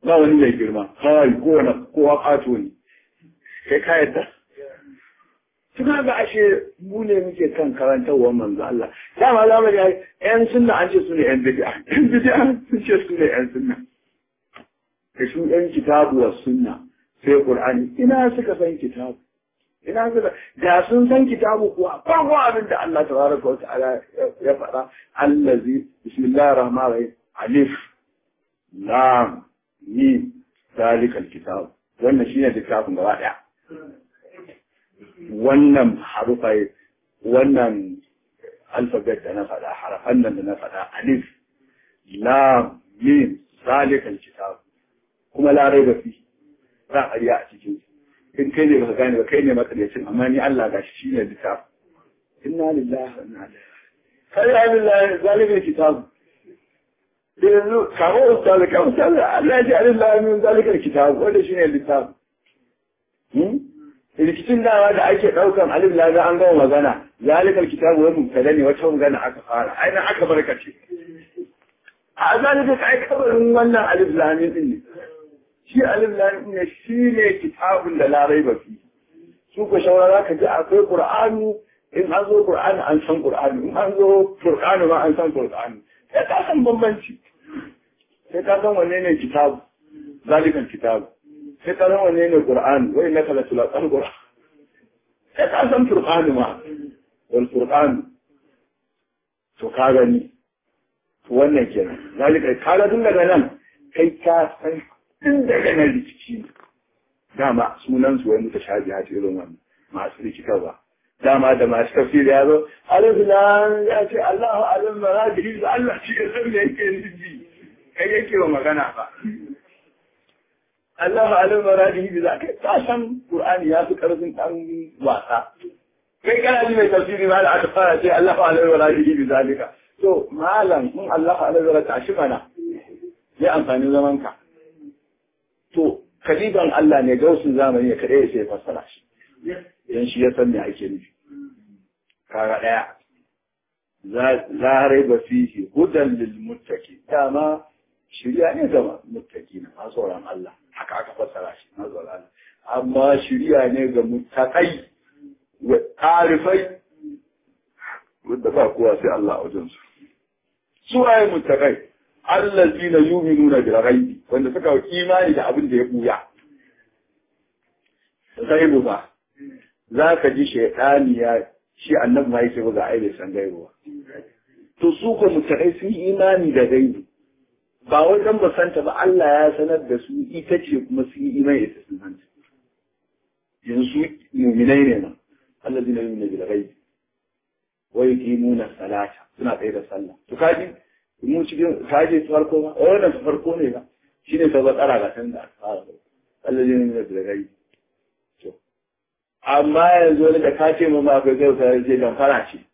Speaker 1: ba wani mai girma kawai kowane kowa ƙato ne kai ka yadda tuna ga ashe mu ne muke kan karantarwar manzo Allah dama za mu ga yan sunna an ce su ne yan bid'a yan bid'a sun ce su ne yan sunna da su yan kitabu wa sunna sai qur'ani ina suka san kitabu ina suka da sun san kitabu kuwa farko abin da Allah tabaraka wa ta'ala ya faɗa allazi bismillahir rahmanir rahim alif lam mim zalikal kitab wannan shine littafin gaba daya wannan harufai wannan alfabet da na faɗa harafan nan da na faɗa alif lam mim zalikal kitab kuma larai ba fi za a riya a cikin in kai ne baka gane ba kai ne matsalaicin amma ni Allah gashi shine littaf inna lillahi wa inna ilaihi kai ya lillahi zalikal kitab da yanzu kawo ustaz ka ustaz Allah ya ji alillahi min zalikal kitab wanda shine littaf rikicin dawa da ake ɗaukan alif laga an gama magana zalikal kitabu wani mubtada ne wata magana aka fara aina aka barkace a zalika kai kabarin wannan alif lamin din ne shi alif lamin ne shi ne kitabun da larai ba fi su ko shawara ka ji akwai qur'ani in an zo qur'ani an san qur'ani in an zo qur'ani ma an san qur'ani sai ka san bambanci sai ka san wanne ne kitabu zalikal kitabu sai ka san wanne ne Qur'an wai na kala tulaqan Qur'an sai ka san Qur'an ma wal Qur'an to ka gani to wannan kenan zalika ka ga tun daga nan kai ka san tun daga nan rikici dama sunan su wai mutashabiha ce irin wannan masu rikitarwa dama da masu tafsiri ya zo alif lam ya ce Allahu alim maradihi da Allah shi ya san me yake nufi kai yake wa magana ba Allah alim maradihi bi zaka ka san Qur'ani ya fi karfin dan wasa kai kana ji mai tafsiri ma da aka fara ce Allah alim maradihi bi zalika to malam in Allah alim maradihi tashi mana ya amfani zaman ka to kaliban Allah ne gausun zamani ne kadai sai fassara shi dan shi ya san me ake nufi kaga daya za raiba fihi hudan lil muttaqin dama shirya ne ga muttaki na masu tsoron Allah haka aka fassara shi na tsoron Allah amma shirya ne ga muttakai wa tarifai wanda ba kowa sai Allah a wajen su su waye muttakai allazina yu'minuna bil ghaibi wanda suka yi imani da abin da ya buya gaibu ba za ka ji shaidani ya shi annabi ma yake ga ai bai san gaibu ba to su ko muttakai sun yi imani da gaibu ba wai dan ba santa ba Allah ya sanar da su ita ce kuma su yi imani da sun santa yanzu mu'minai ne nan allazina yu'minuna bil ghaib wa yuqimuna salata suna tsaye da sallah to kaji mu cikin kaje farko ba wannan farko ne ba shine sai tsara ga san da aka fara allazina yu'minuna bil ghaib to amma yanzu wani da ka ce mamma akwai kai sai ce dan fara ce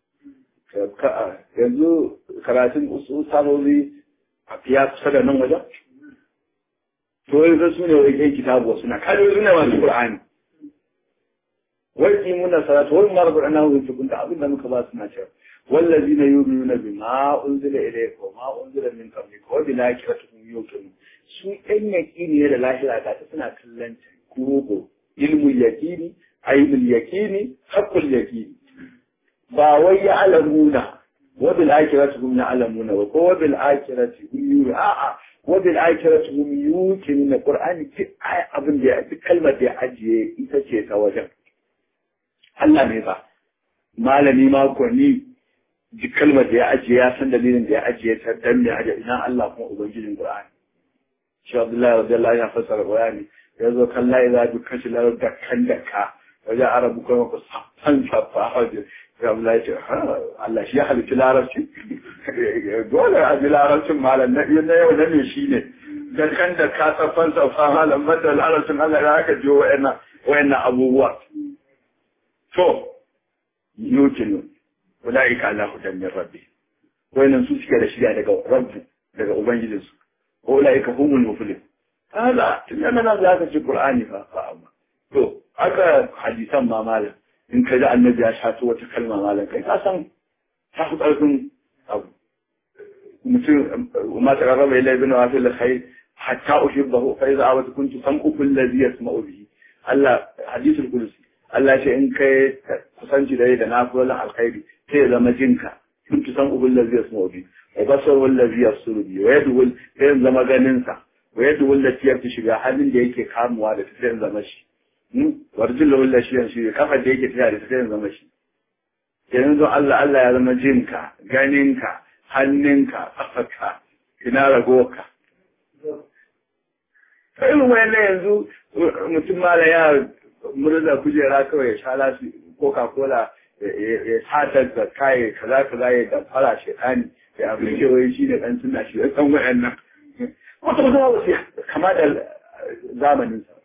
Speaker 1: yanzu karatun usul sabobi ya kusa da nan wajen? To yanzu su ne wai kai kitabu suna kalli suna masu Qur'ani. Wai ki muna salatu wai mar Qur'ana wa tukun da abin da muka ba suna cewa wallazina yu'minuna bima unzila ilayka wa ma unzila min qablika wa bil akhirati hum yuqinun. Su ɗan yaƙini ne da lahira ga ta suna kallon kurogo ilmul yaqini ainul yaqini haqqul yaqini. Ba wai ya alamuna وبالآخرة هم يعلمون وبالآخرة هم يوقنون آآ وبالآخرة هم يوقنون القرآن في آية أبن دي في كلمة دي أجي إتشي سواجه Allah ne ba malami ma ko ni ji kalmar da ya ajiye ya san dalilin da ya ajiye ta dan me ajiye ina Allah kuma ubangijin Qur'ani shi Abdullahi radiyallahu anhu ya fassara Qur'ani ya zo kan la ilaha illa kashi la da kan da ka wajen arabu kuma ku san safa haje Allah ya ce Allah shi ya halitta larabci dole a ji larabcin malam na na yau na ne shi ne da kan da ka tsafan safa malam bada larabcin Allah ya haka jiyo wa'annan wa'annan abubuwa to yukinu ulaika ala hudan min rabbi wa'annan su suke da shirya daga rabbu daga ubangijinsu ko ulaika humul muflih hada tun yana nan za ka ci qur'ani fa fa amma to aka hadisan ma malam in ka ji annabi ya shato wata kalma malam kai ka san ta fi ƙarfin abu mutum ma ta rarraba ilai bin wa fil khair hatta uhibbahu fa idza awat kuntu sam'u alladhi yasma'u bihi Allah hadisul qudsi Allah ce in kai kusanci da da nafilan alkhairi sai ya zama jinka kuntu sam'u alladhi yasma'u bihi wa basaru alladhi yabsuru bihi wa yadu sai ya zama ganin sa wa yadu allati yafi shiga halin da yake kamuwa da sai ya zama shi warjin da wulla shi yanzu kafa da yake tafiya da sai ya zama shi yanzu Allah Allah ya zama jinka ganinka hannunka kafarka ina ragoka ta irin wayan yanzu mutum mala ya murza kujera kawai ya sha lasu coca cola ya sata da kaye kaza kaza ya damfara shaitani ya abin kewaye shi da ɗan suna shi ya san wayan nan wata wata wasu kama da zamanin sa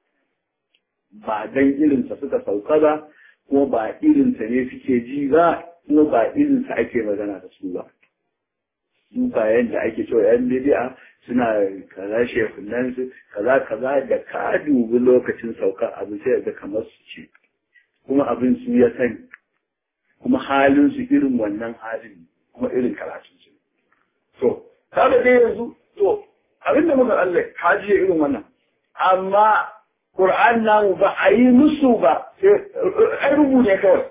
Speaker 1: ba dan irinsa suka sauka ba kuma ba irinsa ne suke ji ba kuma ba irinsa ake magana da su ba su ba yadda ake cewa yan bidi'a suna kaza shekunan su kaza kaza da ka dubi lokacin sauka abu sai da kamar su ce kuma abin su ya sani kuma halin su irin wannan halin kuma irin karatun su to kaga dai yanzu to abin da muka Allah ka ji irin wannan amma Qur'an namu ba a yi musu ba ai rubu ne kawai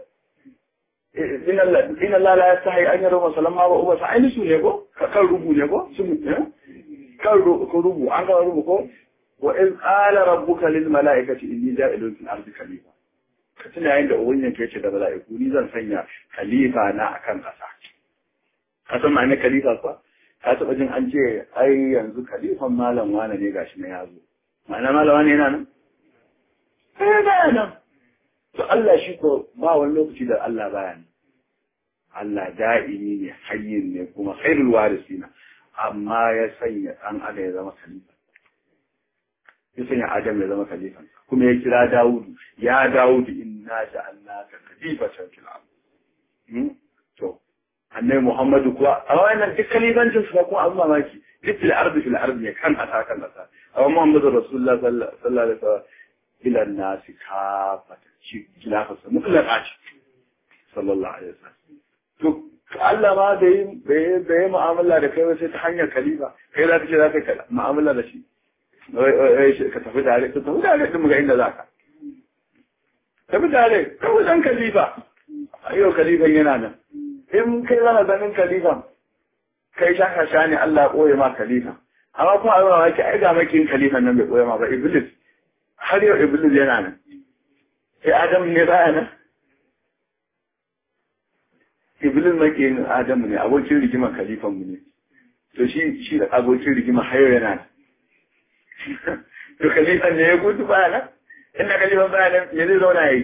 Speaker 1: in Allah la yastahi an yaro masalama ba uba sai musu ne ko kan rubu ne ko sun kan rubu an ga rubu ko wa in qala rabbuka lil malaikati inni ja'ilun fil ardi khalifa ka tuna yayin da ubangijin ka yace da mala'iku ni zan sanya khalifa na akan kasa ka san ma'anar khalifa fa ka taba jin an ce ai yanzu khalifan malam wane ne gashi na yazo ma'ana malam wane yana nan eh baya nan to Allah shi ko ba wani lokaci da Allah baya nan Allah da'imi ne hayyin ne kuma khairul warisina amma ya sanya dan adam ya zama khalifa ya sanya adam ya zama khalifa kuma ya kira Dawudu ya Dawudu inna ja'alnaka khalifatan fil ard to annabi Muhammadu kuwa a wannan duk khalifancin su kuma abin mamaki duk fil ard fil ard ne kan asa kan asa amma Muhammadu Rasulullah sallallahu alaihi wasallam ila nasi kafata shi khilafarsa mutlaka ce sallallahu alaihi wasallam to Allah ma da yi da yi mu'amala da kai sai ta hanyar khalifa kai za ka ce za ka mu'amala da shi ka tafi tare ka tafi tare din ga inda za ka tafi tare kawai dan khalifa ayo khalifan yana nan in kai zana ganin khalifan kai shaka sha ne Allah ya koye ma khalifa amma kuma a zama ki ai ga makin khalifan nan bai koye ma ba iblis har yau iblis yana nan sai adam ne baya nan iblis makiyin adamu ne abokin rigima khalifan mu ne to shi shi da abokin rigima har yau yana nan to khalifan ne ya gudu baya nan inda khalifan baya nan ya zai zauna yi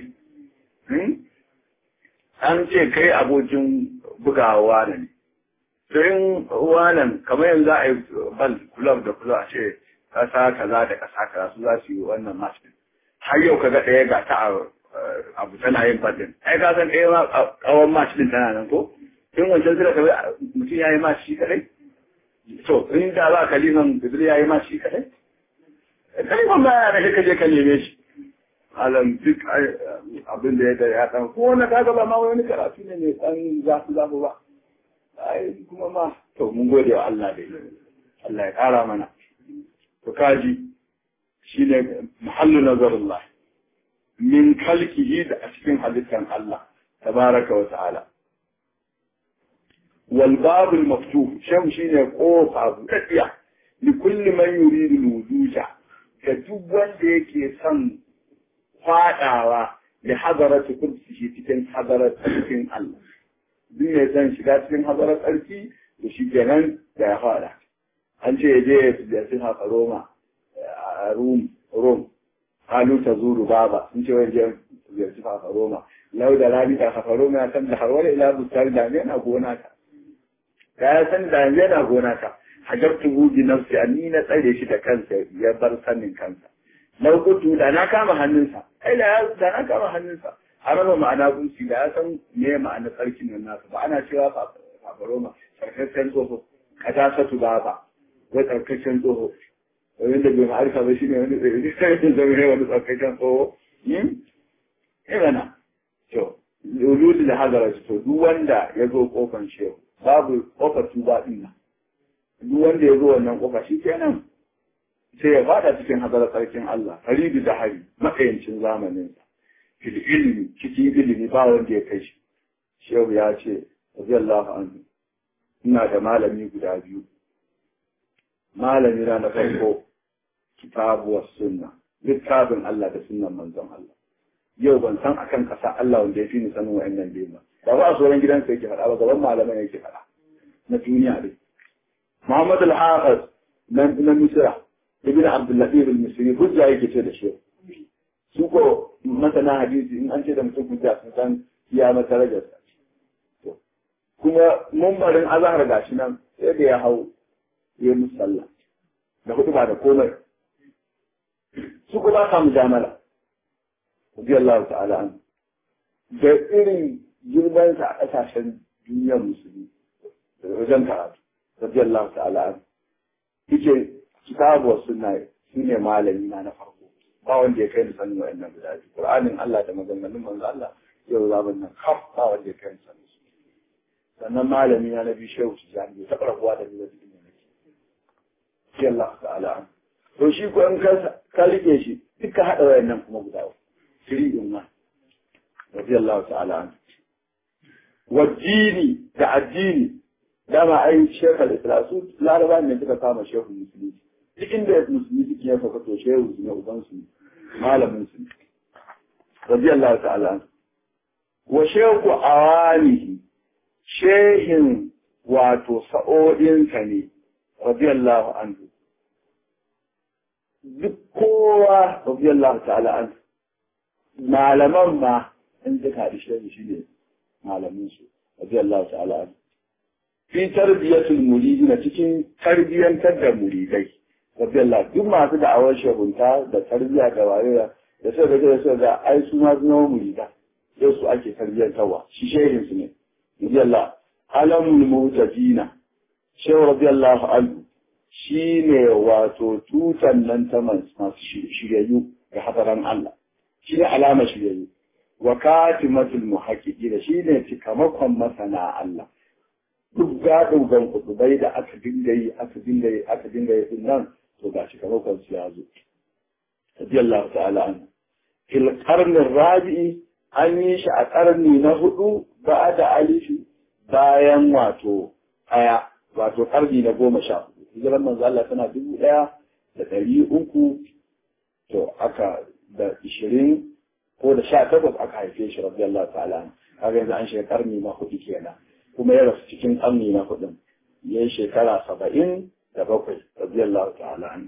Speaker 1: an ce kai abokin bugawa ne to in wanan kamar yanzu a yi bal kulab da kulab a ce kasa kaza da kasa kaza su za su yi wannan match din har yau kaga ɗaya ga ta abu tana yin fadin ai ka san ɗaya ma kawon match din tana nan ko in wancan sura kawai mutum ya yi match shi kadai to in da ba kaliman bibil ya yi match shi kadai kaliman ba ya rashe kaje ka neme shi alam duk abin da ya da ya dan ko wani kaga ba ma wani karatu ne mai dan zafi zafi ba ai kuma ma to mun gode wa Allah dai Allah ya kara mana to kaji shi ne muhallu nazarullah min kalkihi da a cikin halittar Allah tabaraka wa ta'ala wal babul maftuh sham shine kofa buɗaɗɗiya li kulli man yuridu wujuja ga duk wanda yake son fadawa da hadaratu kursihi cikin hadarar cikin Allah duk mai son shiga cikin hadarar tsarki da shi kenan da ya fada an ce ya je ya ziyarci haka Roma a Rum Rom halu ta zuru baba sun ce wani je ziyarci haka Roma lau da rani da haka Roma ya san da har wani ila bustar da ne na gona ta ya ya san da ne na gona ta hajartu hu bi nafsi ni na tsare shi da kansa ya bar sanin kansa lau kutu da na kama hannunsa ai da da na kama hannunsa har ba ma'ana gunsi da ya san me ma'ana tsarkin nan nasa ba ana cewa fafaroma tsarkakken tsoho kadasatu baba wai tsarkakken tsoho wani da bai ma'arfa ba shi ne wani tsarkakken tsarkakken zama ne wani tsarkakken tsoho imana to lulu da hazara to duk wanda ya zo kofan shehu babu kofar tuba din nan duk wanda ya zo wannan kofa shi kenan sai ya fada cikin hadarar sarkin Allah haribi da hari matsayancin zamaninsa fil ilmi cikin ilimi ba wanda ya kai shi shehu ya ce radiyallahu anhu ina da malami guda biyu malami na na farko kitabu was sunna littafin Allah da sunnan manzon Allah yau ban san akan kasa Allah wanda ya fi ni sanin wa'annan biyu ba ba ba a sauran gidansa yake faɗa ba gaban malaman yake faɗa na duniya dai Muhammad al-Hafiz na na Misra ibn Abdul Latif al-Misri hujja yake ce da shi su ko masana hadisi in an ce da mutum hujja sun san ya masa darajarsa kuma mumbarin azahar gashi nan sai da ya hau ya musu sallah da hudu ba da komai su kuma sa mujamala radiyallahu ta'ala an da irin girman sa a kasashen duniyar musulmi da wajen karatu radiyallahu ta'ala an yake kitabu sunna shine malami na na farko ba wanda ya kai ni sanin wa'annan guda biyu qur'anin Allah da maganganun manzo Allah yau zaman nan kaf ba wanda ya kai ni sanin su sannan malami na nabi shehu tijani bai taɓa rabuwa da ni da cikin da nake shi Allah ta'ala an to shi ko in ka ka rike shi duka haɗa wayannan kuma guda uku three in one radiyallahu ta'ala an wajini da addini dama ai shekar islam su laraba ne suka kama shehu musulmi duk inda musulmi suke yin faka to shehu su ne uban su malamin su radiyallahu ta'ala an wa shehu awanihi shehin wato sa'o'insa ne, radiyallahu anhu. Duk kowa, radiyallahu ta'ala anhu, malaman ma in suka haɗi shehi shi ne malaminsu, radiyallahu ta'ala anhu. Fi tarbiyyatul muridi na cikin tarbiyyantar da muridai, radiyallahu duk masu da'awar shehunta da tarbiyya da wayewa da sai da da sai da ai su ma zama murida, yau su ake tarbiyyantarwa, shi shehinsu ne. رضي الله علم المهتدين شيخ رضي الله عنه shine wato tutan nan ta masu shiryayyu ga hadaran Allah shine alama shiryayyu wa katimatul muhaqqiqin shine cikamakon masana Allah duk gadogan kudubai da aka dinga yi aka dinga yi aka dinga yi din nan to ga cikamakon su ya zo radiyallahu ta'ala anhu fil qarni rabi'i an yi shi a ƙarni na hudu ba da alifi bayan wato ɗaya wato ƙarni na goma sha hudu hijiran manzo Allah tana dubu ɗaya da ɗari uku to aka da ishirin ko da sha takwas aka haife shi radiyallahu ta'ala kaga yanzu an shiga ƙarni na hudu kenan kuma ya rasu cikin ƙarni na hudun ya yi shekara saba'in da bakwai radiyallahu ta'ala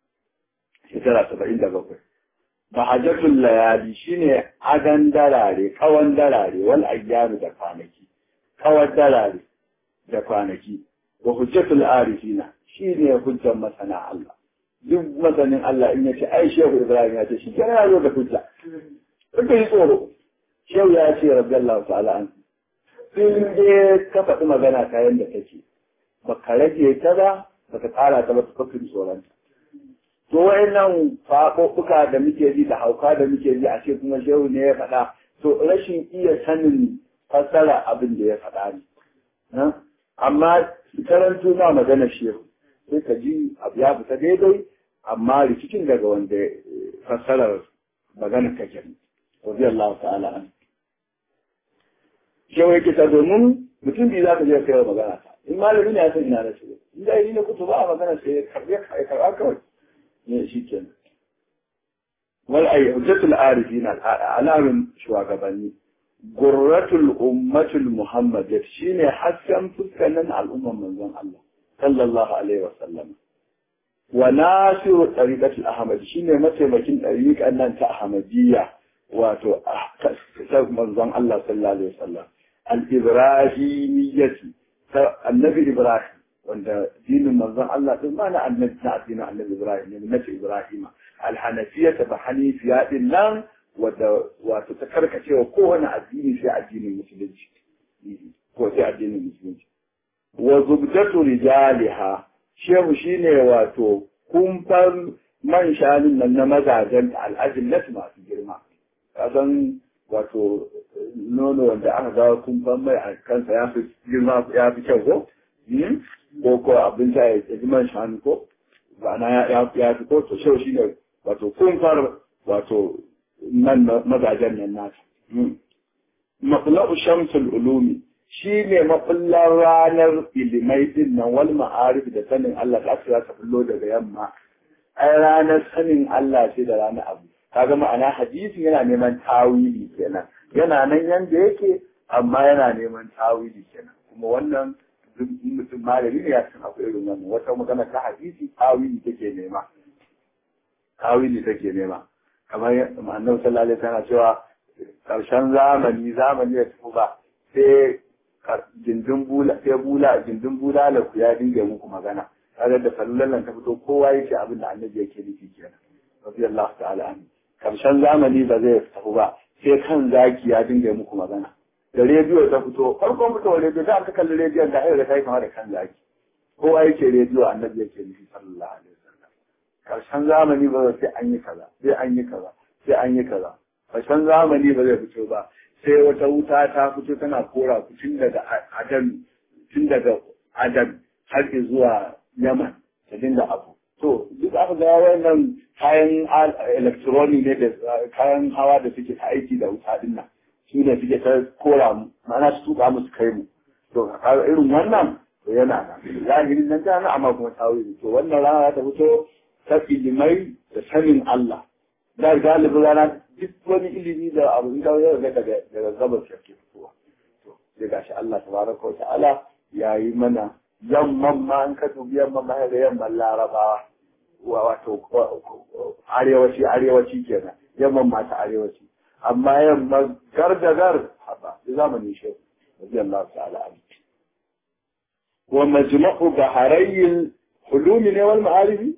Speaker 1: shekara saba'in da bakwai Mahajjatul layali shine adan darare, kawan darare, wal ayyamu da kwanaki, kawan darare da kwanaki, wa hujjatul arifina shine hujjar masana Allah. Duk masanin Allah in yace ai Shehu Ibrahim ya ce shi kana ya zo da hujja. Kuka yi tsoro. Shehu ya ce radiyallahu ta'ala an. In dai ka faɗi magana ta yanda take, baka rage ta ba, baka ƙara ta ba ka fi tsoronta. to wayannan faɓoɓɓuka da muke ji da hauka da muke ji a ce kuma shehu ne ya faɗa to rashin iya sanin fassara abin da ya faɗa ne amma karanto ma magana shehu sai ka ji abu ya fita daidai amma rikicin daga wanda fassarar magana kake ne radiyallahu ta'ala an shehu yake ta domin mutum biyu za ka je kai magana ta in malami ne ya san ina da shi in da yi na kutu ba a magana sai ya karɓa kawai ne shi kenan wal ay hujjatul arifin alamin shugabanni gurratul ummatul muhammadiyya shine hasken fuskanin al'umman manzon Allah sallallahu alaihi wa sallam wa nasiru tariqatul ahmad shine mataimakin tariqan nan ta ahmadiyya wato manzon Allah sallallahu alaihi wa sallam al-ibrahimiyyati annabi ibrahim wanda dinin manzon Allah din ma na annabi na addinin annabi Ibrahim ne na Ibrahim alhanafiya ta ba hanifiya din nan wadda wato ta karkacewa kowane addini sai addinin musulunci ko sai addinin musulunci wa zubdatu rijaliha shehu shine wato kumfar man shanun nan na mazajen al'ajillatu masu girma kasan wato nono wanda aka ga kumfar mai a kansa ya fi girma ya fi kyau ko ko ko abin da ya ji man shanu ko ma'ana ya ya fi ko to shehu shine wato kun far wato nan mazajen nan nasa maqla'u shamsul ulumi shi ne mafullar ranar ilimai din nan wal ma'arif da sanin Allah da aka ta fullo daga yamma ai ranar sanin Allah ce da ranar abu kaga ma'ana hadisi yana neman tawili kenan yana nan yanda yake amma yana neman tawili kenan kuma wannan mutum malami ne ya san akwai irin wannan wata magana ta hadisi tawili take nema tawili take nema kamar annabi sallallahu alaihi wasallam cewa karshen zamani zamani ya tafi ba sai gindin bula sai bula gindin bula la ku ya dinga muku magana kaga da sallan nan ta fito kowa yake abin da annabi yake nufi kenan radiyallahu ta'ala anhu karshen zamani ba zai tafi ba sai kan zaki ya dinga muku magana da rediyo ta fito farkon fitowar rediyo da aka kalli rediyon da ayyuka ta yi kama da kan zaki kowa yake rediyo annabi yake nufi sallallahu alaihi wasallam karshen zamani ba sai an yi kaza sai an yi kaza sai an yi kaza karshen zamani ba zai fito ba sai wata wuta ta fito tana kora ku tun daga adam tun daga adam har zuwa yaman ta dinga abu to duk aka ga wannan kayan electronic ne da kayan hawa da suke ta aiki da wuta din nan su ne suke ta kora mu ma'ana su tuka musu kai mu to kaga irin wannan to yana nan zahirin nan tana amma kuma tawili to wannan rana ta fito ta ilimai da sanin Allah da galibin rana duk wani ilimi da abu in kawo yau daga daga gabas yake fitowa to sai gashi Allah tabaraka wa ta'ala yayi mana yamman ma an ka dubi yamman ma ga yamman larabawa wato arewaci arewaci kenan yamman ma ta arewaci amma yamma gardagar haba zamanin shi radiyallahu ta'ala anhu wa majma'u baharayil hulumi ne wal ma'arifi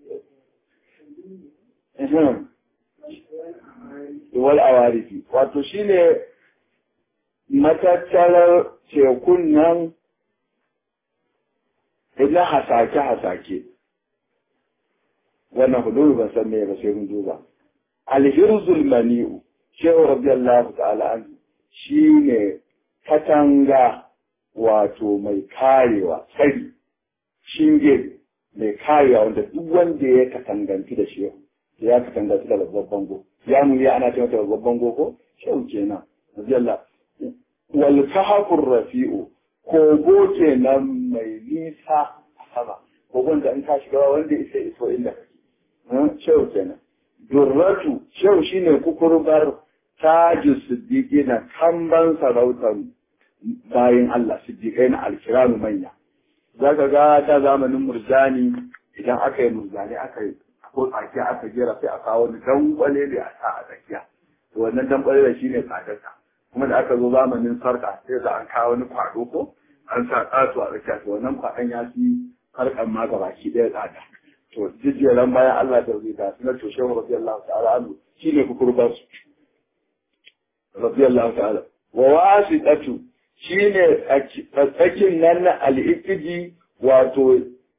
Speaker 1: wal awarifi wato shine matattarar tekun nan ina hasake hasake wannan hudu ban san me ba sai mun duba alhirzul mani'u shehu radiyallahu ta'ala an shine katanga wato mai karewa tsari shinge mai karewa wanda duk wanda ya katanganci da shehu ya katanganci da babban bango ya mu ya ana cewa babban bango ko shehu kenan radiyallahu wal kahfur rafi'u kogo kenan mai nisa a sama kogon da in ka shiga wanda isa iso inda kake shehu kenan durratu shehu shine kukurbar taji siddiqi na kamban sarautar bayan Allah siddiqai na alkiramu manya zaka ga ta zamanin murjani idan aka yi murjani aka yi ko tsakiya aka jera sai a kawo wani dankwale da a sa a tsakiya to wannan dankwale da shine tsadarsa kuma da aka zo zamanin sarka sai da an kawo wani kwado ko an sa tsatu a tsakiya to wannan kwadon ya fi harkan ma gabaki ɗaya tsada to jijjeran bayan Allah da zai ta sunan to shehu radiyallahu ta'ala anhu shine kukurban su radiyallahu ta'ala wa wasitatu shine tsakin nan na al-iqdi wato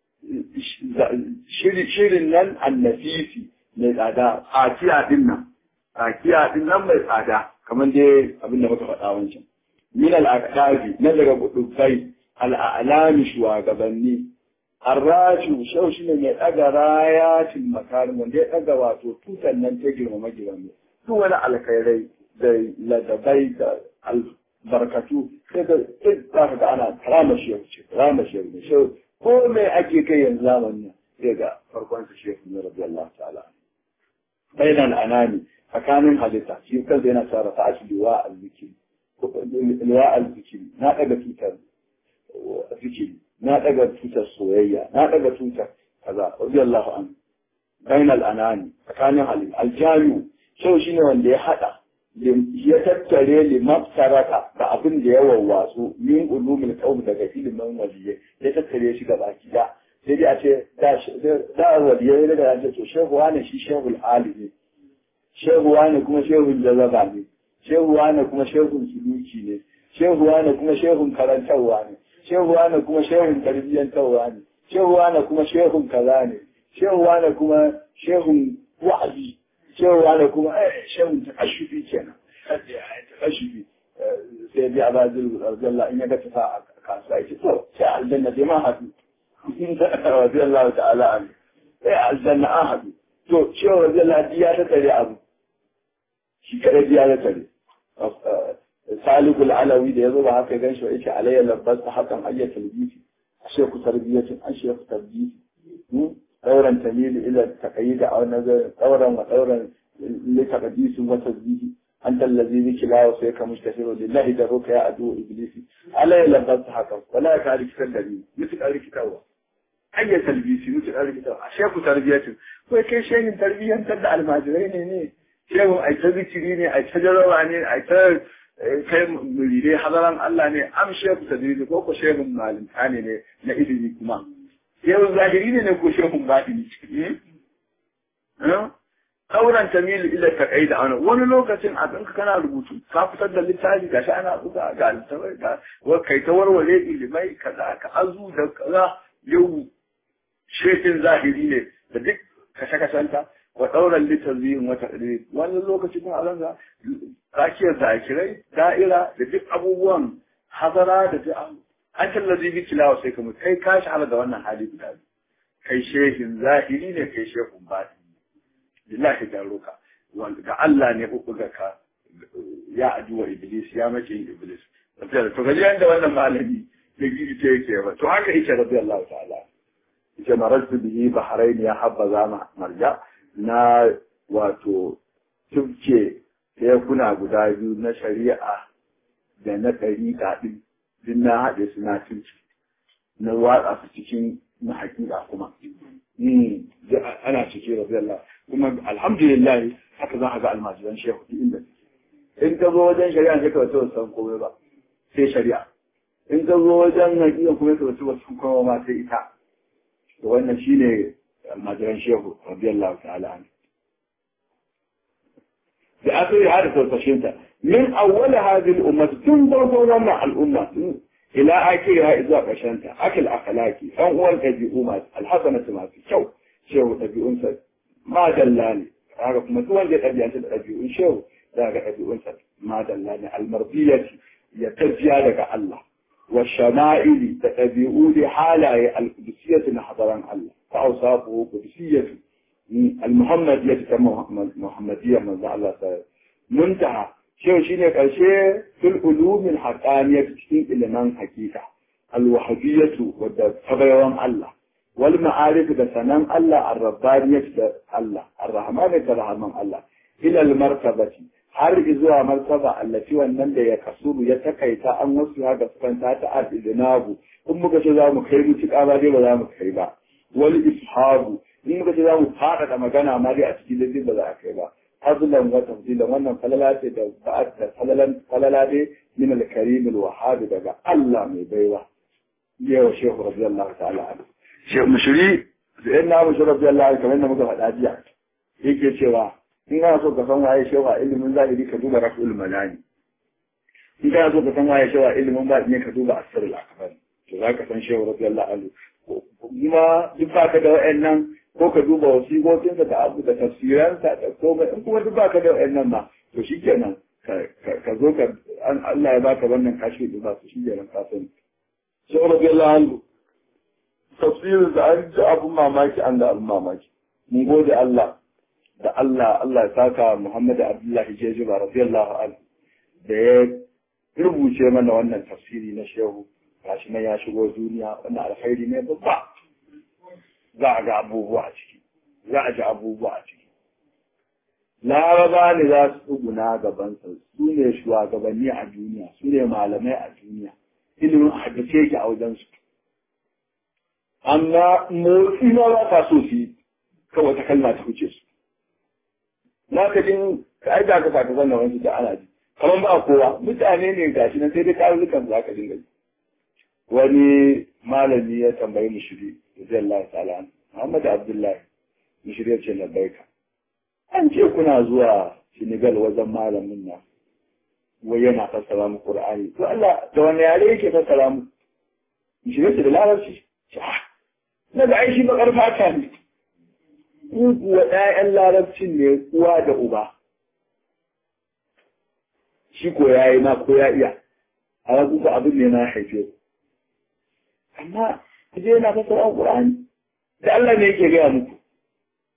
Speaker 1: shirin nan annafisi mai tsada tsakiya din nan tsakiya din nan mai tsada kamar dai abin da muka faɗa wancan min al-aqdabi na daga gudubai al-a'lami shugabanni Arrashu shau shi ne mai ɗaga rayatin makarin wanda ya ɗaga wato tutan nan ta girmama girma duk wani alkhairai da ladabai da albarkatu sai ga duk za ka ga ana karama shi ce karama shi ne shau ko me ake kai yanzu zamanin sai ga farkon su shehu ne radiyallahu ta'ala bainan anani tsakanin halitta shi kansa yana tsara ta ashi liwa al-zikiri liwa al-zikiri na ɗaga tutar zikiri na daga tutar soyayya na daga tutar kaza radiyallahu anhu bainal anani tsakanin halin aljami'u shau shine wanda ya hada ya tattare li mafsaraka da abin da ya wawwatsu min ulumul qaum daga ilimin waliyye ya tattare shi gaba gida sai dai a ce da waliyye ne da ce to shehu wani shi shehul alimi shehu wani kuma shehun jazaba ne shehu wani kuma shehun suluki ne shehu wani kuma shehun karantarwa ne shehuwa na kuma shehun tarbiyyantarwa ne shehuwa na kuma shehun kaza ne shehuwa na kuma shehun wa'azi shehuwa na kuma shehun takashufi kenan takashufi sai bi abazil radiyallahu in ya ga tafa a kasuwa yake to sai aljanna dai ma hadu radiyallahu ta'ala an sai aljanna an haɗu to cewa zalla ya ta tare abu shi kada ya ta tare salikul alawi da yazo ba haka gan shi yake alayya labbas hakan ayyatul bisi ashe ku tarbiyatin ashe ku tarbiyati dauran tamili ila taqayyid aw nazar dauran wa dauran li taqdis wa tasbih anta allazi biki la wa sayka mustahiru lillahi daruka ya adu iblisi alayya labbas hakan wala ka rikitar da ni mutu ka rikitarwa ayyatul bisi mutu ka rikitarwa ashe ku tarbiyatin ko kai shehin tarbiyantar da almajirai ne ne shehun ai ta zikiri ne ai ta jarawa ne ai ta kai muridai hadaran Allah ne am shehu tadriji ko ko shehun malinta ne ne na ilimi kuma shehun zahiri ne ne ko shehun batini kauran tamil ila taqai da wani wani lokacin a ɗinka kana rubutu ka fitar da littafi gashi ana buga ga littafai ga kai ta warware ilimai kaza ka azu da kaza yau shehin zahiri ne da duk kashe-kashenta wa ɗauran littazihin wata ɗari wani lokaci kuma a zanga rakiyar zakirai da'ira da duk abubuwan hazara da duk an tallazi bi tilawa sai kuma kai ka shahara da wannan hali guda kai shehin zahiri ne kai shehun baɗi lillahi da roka ga Allah ne bubbuga ka ya aduwa iblis ya mace iblis to gaji yanda wannan malami da gidi ce yake ba to haka yake rabbi Allah ta'ala yake marartu bihi bahrain ya habba zama marja na wato tubce tekuna guda biyu na shari'a da na ɗariƙa ɗin duk na haɗe su na tubce na watsa su cikin na haƙiƙa kuma ana ciki rabi Allah kuma alhamdulillah haka za a ga almajiran shehu duk inda in ka zo wajen shari'a sai ka wasu san komai ba sai shari'a in ka zo wajen haƙiƙa kuma ka wasu wasu komai ma sai ita to wannan shine المجران شيخ رضي الله تعالى عنه بآخر هذا تلتشنت من أول هذه الأمة تنظر مع الأمة إلى آخرها إذا قشنت أكل أخلاقي أول الأبيئومات الحسنة ما في شو شو الأبيئون ما دلاني هذا كما توجد أبيئون الأبيئون شو ذاك أبيئون ما دلاني المرضية يتجيا لك الله والشمائل تتبعون حالة القدسية نحضران الله فأوصافه قدسية المحمدية محمدية من الله تعالى منتهى شو شيء كشيء في العلوم الحقانية تشتين إلى من حقيقة الوحدية والتبيوان الله والمعارف بسنان الله الربانية الله الرحمن كرحمن الله إلى المرتبة har zuwa martaba allafi wannan da ya kasuru ya takaita an wasu haka sufanta ta adinabu in muka ce za mu kai mutuƙa ba dai ba za mu kai ba wal ishabu in muka ce za mu faɗaɗa magana ma dai a cikin lalle ba za a kai ba fadlan wa tafdilan wannan falala ce da ba'at da falalan falala dai min al-karim al-wahhab daga Allah mai baiwa yau shehu radiyallahu ta'ala anhu shehu mushri sai na mushri radiyallahu kamar da muka faɗa jiya yake cewa in kana so ka san waye shewa ilimin zahiri ka duba raf'ul malani in kana so ka san waye shewa ilimin batini ka duba asrul akbar to za ka san shewa radiyallahu anhu kuma duk ba ka da wa'annan ko ka duba wasiƙoƙinsa da abu da tafsiransa da komai in kuma duk ba ka da wa'annan ma to shikenan ka zo ka an Allah ya baka wannan kashi da ba su shikenan ka sani shewa radiyallahu anhu tafsirin da an ji abun mamaki an da abun mamaki mun gode Allah da Allah Allah ya saka Muhammad Abdullahi Jejiba radiyallahu anhu da ya rubuce mana wannan tafsiri na shehu gashi nan ya shigo duniya wannan alkhairi ne babba za a ga abubuwa a ciki za a ji abubuwa a ciki laraba ne za su tsuguna gabansa su ne shugabanni a duniya su ne malamai a duniya ilimin a haddace yake a wajensu amma motsi ma ba ka so su yi kawai ta kalma ta wuce su na ka jin ai da ka saka zanna wani da ana ji kamar ba kowa mutane ne gashi nan sai dai karurrukan za ka dinga ji wani malami ya tambayi mushiri radiyallahu ta'ala Muhammad Abdullahi mushiri ya ce labbaika an ce kuna zuwa Senegal wajen malamin nan wai yana fassara mu Qur'ani to Allah da wani yare yake fassara mu mushiri ce da larabci na ga aishi bakar fata ne in kuwa ‘ya'yan larabcin ne uwa da uba, shi ko ya yi ma ko ya iya, a wasu ku abin ne na haife ku. Amma, je yana fasara Ƙur'ani, da Allah ne yake gaya muku,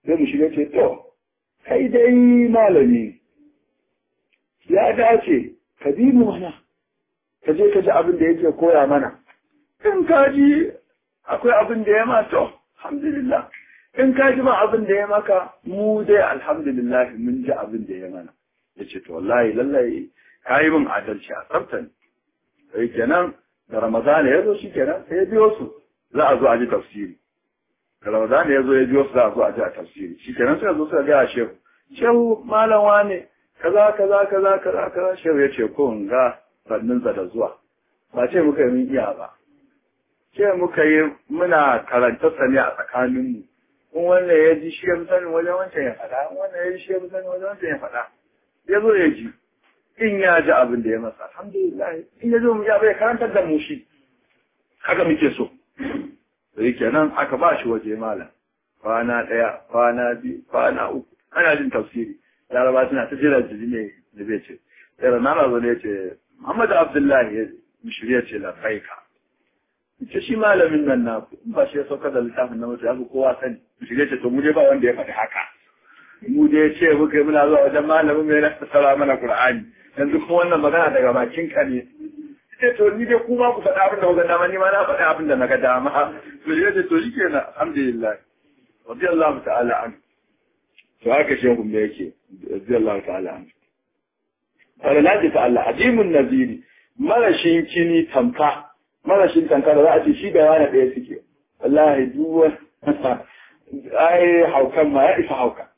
Speaker 1: sai mu shiga ce to kai dai malami ya dace ka bi mu mana ka je ka ji abin da yake koya mana in ka ji akwai abin da ya ma to alhamdulillah in ka ji ma abin da ya maka mu dai alhamdulillah mun ji abin da ya mana ya ce to wallahi lallai ka yi min adalci a tsaftan sai kenan da ramadana ya zo shi kenan sai ya biyo su za a zo a ji tafsiri da ramadana ya zo ya biyo su za a zo a ji a tafsiri shi kenan suka zo suka gaya shehu shehu malam wane kaza kaza kaza kaza kaza shehu ya ce ko in ga sanninsa da zuwa ba ce muka yi mun iya ba ce muka yi muna karanta sani a tsakaninmu in wannan ya ji shi ya fi sanin wajen wancan ya faɗa in wannan ya ji shi ya fi sanin wajen wancan ya faɗa ya zo ya ji in ya ji abin da ya masa alhamdulillah in ya zo mu ya bai karantar da mu shi haka muke so sai kenan aka ba shi waje malam kwana ɗaya kwana biyu kwana uku ana jin tafsiri laraba suna ta jira jiri ne da bai ce sai rana zo ne ya ce Muhammad Abdullahi ya shirya ce la faika ce shi malamin nan na ba shi ya sauka da littafin na mutu ya kowa sani shirya ce to mu je ba wanda ya faɗi haka mu dai ce muka yi muna zuwa wajen malamin mai na fassara mana Qur'ani yanzu kuma wannan magana daga bakin ka ne ce to ni dai kuma ku faɗa abin da kuka dama ni ma na faɗi abin da na ga dama to ya ce to shikenan alhamdulillah radiyallahu ta'ala an to haka shehu me yake radiyallahu ta'ala an wala naji ta Allah ajimun naziri marashin kini tamka marashin tamka da za a ce shi da wani ɗaya suke wallahi duk ai haukan ma ya isa hauka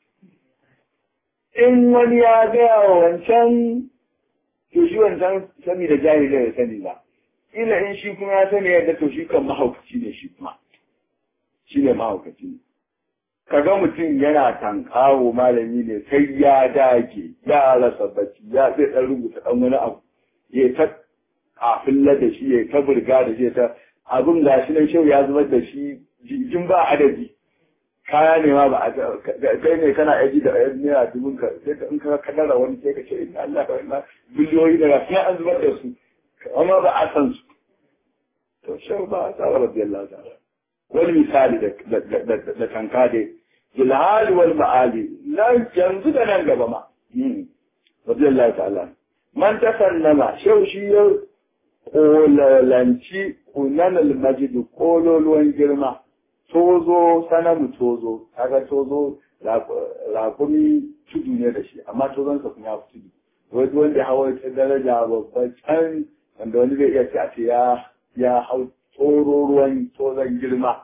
Speaker 1: in wani ya gaya wa wancan to shi wancan sani da jahili ya sani ba ila in shi kuma ya sani yadda to shi kan mahaukaci ne shi kuma shi ne mahaukaci ne kaga mutum yana tankawo malami ne sai ya dage ya rasa bacci ya zai dan rubuta dan wani abu ya ta kafin da shi ya ta burga da shi ta abin gashi nan shau ya zubar da shi jin ba adadi kaya ne ma ba a kai ne kana aji da ayyar naira dubun ka sai ka in ka kadara wani sai ka ce inna Allah ka wannan biliyoyi da sai an zubar da su amma ba a san su to shau ba a tsawar radiyallahu ta'ala wani misali da tanka dai bilhali wal ma'ali nan yanzu da nan gaba ma radiyallahu ta'ala man tasannama shau shi ya kolalanci kunanal majid kololuwan girma tozo sanamu tozo kaga tozo rakumi tudu ne da shi amma tozon sa kuma ya fi tudu wani wanda hawa ta daraja babban can wanda wani zai iya ce a ce ya hau tsoro ruwan tozon girma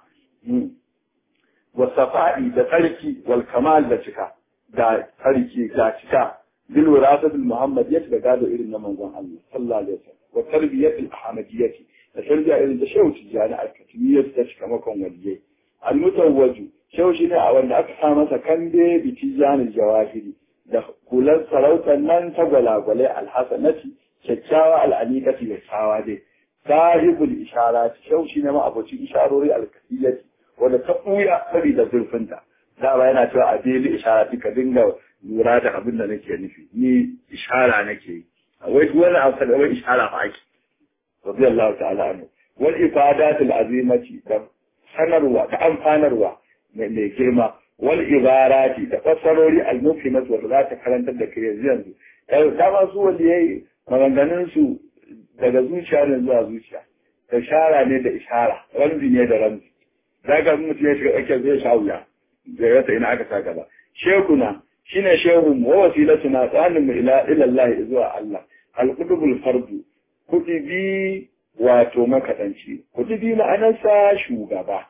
Speaker 1: wasafa'i da tsarki wal kamal da cika da tsarki da cika bil wirasatul muhammadiyyah da gado irin na manzon Allah sallallahu alaihi wasallam wa tarbiyatul ahmadiyyah da tarbiya irin da shehu tijani al-katimiyyah ta cika makon waliyai al-mutawwaju shehu shi ne a wanda aka sa masa kande bi tijanil jawahiri da kulan sarautar nan ta gwalagwalai alhassanati kyakkyawa al'anikati da tsawa dai sahibul isharat shehu shi ne ma abocin isharori al-kasiyyati wanda ta ɓuya saboda zurfinta da ba yana cewa a daily isharati ka dinga lura da abin da nake nufi ni ishara nake yi wai wani abu da wai ishara ba ake radiyallahu ta'ala anhu wal ifadatul azimati da sanarwa da amfanarwa mai girma wal ibarati da fassarori al-mufhimat wanda za ta karantar da kai yanzu ta ma su wanda yayi maganganun su daga zuciya ne zuwa zuciya da shara ne da ishara ramzi ne da ramzi daga mutum ya shiga tsakiyar zai sha wuya da rasa ina aka sa gaba shekuna shine shehu mu wa wasilatuna tsanin mu ila ilallahi zuwa Allah al-qutubul fardu kutubi wato makadanci kutubi ma'anarsa shugaba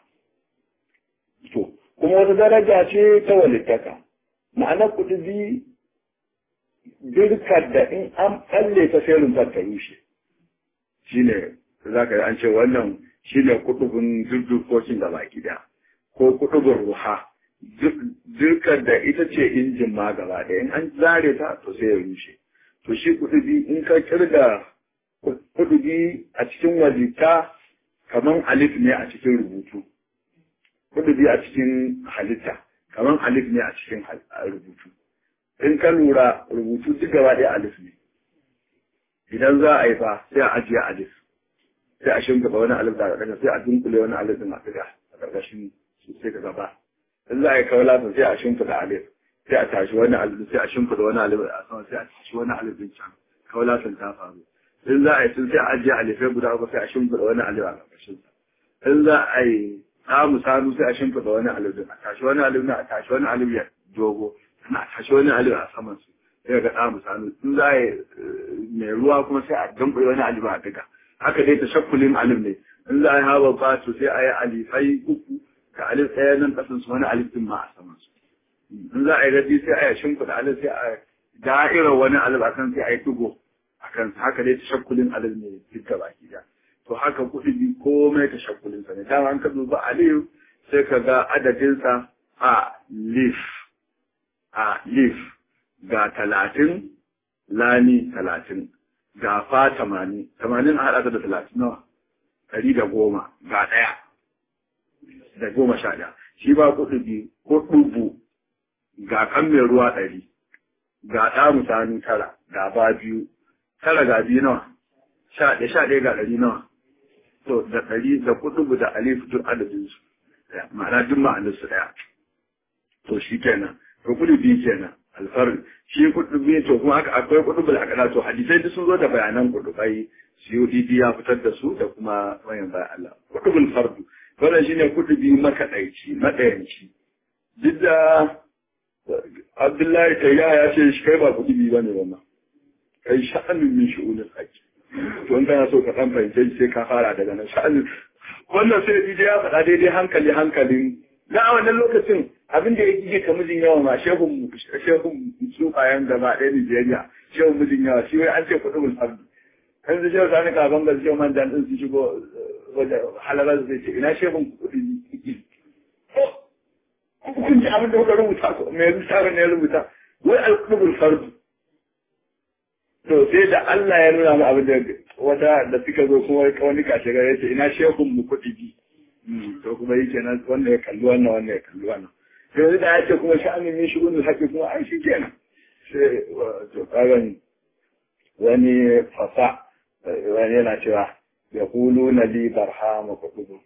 Speaker 1: to kuma wata daraja ce ta walittaka ma'anar kutubi dirkar da in an tsalle ta sai rumfar ta rushe shine za ka an ce wannan shine kutubin durdurkokin da baki da ko kutubin ruha dirkar da ita ce injin ma gaba ɗaya in an zare ta to sai ya rushe to shi kutubi in ka kirga kutubi a cikin wajita kaman alif ne a cikin rubutu kudubi a cikin halitta kamar alif ne a cikin rubutu in ka lura rubutu duk gaba ɗaya alif ne idan za a yi fa sai a ajiye alif sai a shimfiɗa wani alif da ƙarƙashin sai a dunkule wani alif din a ɗiga a ƙarƙashin su sai ka gaba in za a yi kaulatan sai a shimfiɗa alif sai a tashi wani alif sai a shimfiɗa wani alif a sama sai a tashi wani alif din can kaulatan ta faru in za a yi sun sai a ajiye alifai guda uku sai a shimfiɗa wani alif a ƙarƙashin sa in za a yi samu sanu sai a shimfiɗa wani alif din a tashi wani alif a tashi wani alif ya dogo sannan a tashi wani alif a saman su sai ga samu sanu in za a yi mai ruwa kuma sai a damɓe wani alif a diga haka dai ta shakkulin alif ne in za a yi haɓa fatu sai a yi alifai uku ka alif ɗaya nan ƙasan su wani alif din ma a saman su in za a yi rabi sai a yi shimfiɗa alif sai a da'irar wani alif a kan sai a yi ɗigo a kan haka dai tashakkulin alif ne duka baki da to haka kuɗi bi komai tashakkulin sa ne dama an ka duba alif sai ka ga adadinsa a lif a lif ga talatin lani talatin ga fa tamanin tamanin a haɗa da talatin nawa ɗari da goma ga ɗaya da goma sha ɗaya shi ba kuɗi bi ko ɗubu ga kan mai ruwa ɗari ga ɗa mutane tara ga ba biyu tara ga biyu nawa sha ɗaya sha ɗaya ga ɗari nawa to da ɗari da kuɗubu da alif duk adadin su ma'ana duk ma'anar su ɗaya to shi kenan to kuɗi biyu kenan alfar shi kuɗi biyu to kuma aka akwai kuɗubu da aka to hadisai duk sun zo da bayanan kuɗubai CODD ya fitar da su da kuma wayan bayan Allah kuɗubul fardu wannan shine kuɗubi makaɗaici maɗayanci duk da Abdullahi Tayya ya ce shi kai ba kuɗi ba ne wannan. Kai sha'anin min shi'unin haƙi. To in kana so ka ɗan fahimce sai ka fara daga nan sha'anin. Wannan sai DJ ya faɗa daidai hankali hankalin. Na a wannan lokacin abin da ya gige ka mijin yawa ma shehun shehun tsufayen gaba ɗaya Nijeriya shehun mijin yawa shi wai an ce kuɗi mun fardu. Kan su shehu sani kafin ga shehu man dan ɗin su shigo wajen halarar zai ce ina shehun kuɗi kun ji abin da kuka rubuta ko me littafin ne ya rubuta wai alqubul fardu to sai da Allah ya nuna mu abin da wata da suka zo kuma wani kashe gare yace ina shehun mu kuɗi bi to kuma yake nan wanda ya kalli wannan wanda ya kalli wannan to yanzu da ya ce kuma sha'anin min shugunul haqqi kuma ai shi kenan sai to kagan wani fasa wani yana cewa yaquluna li barhama kutubu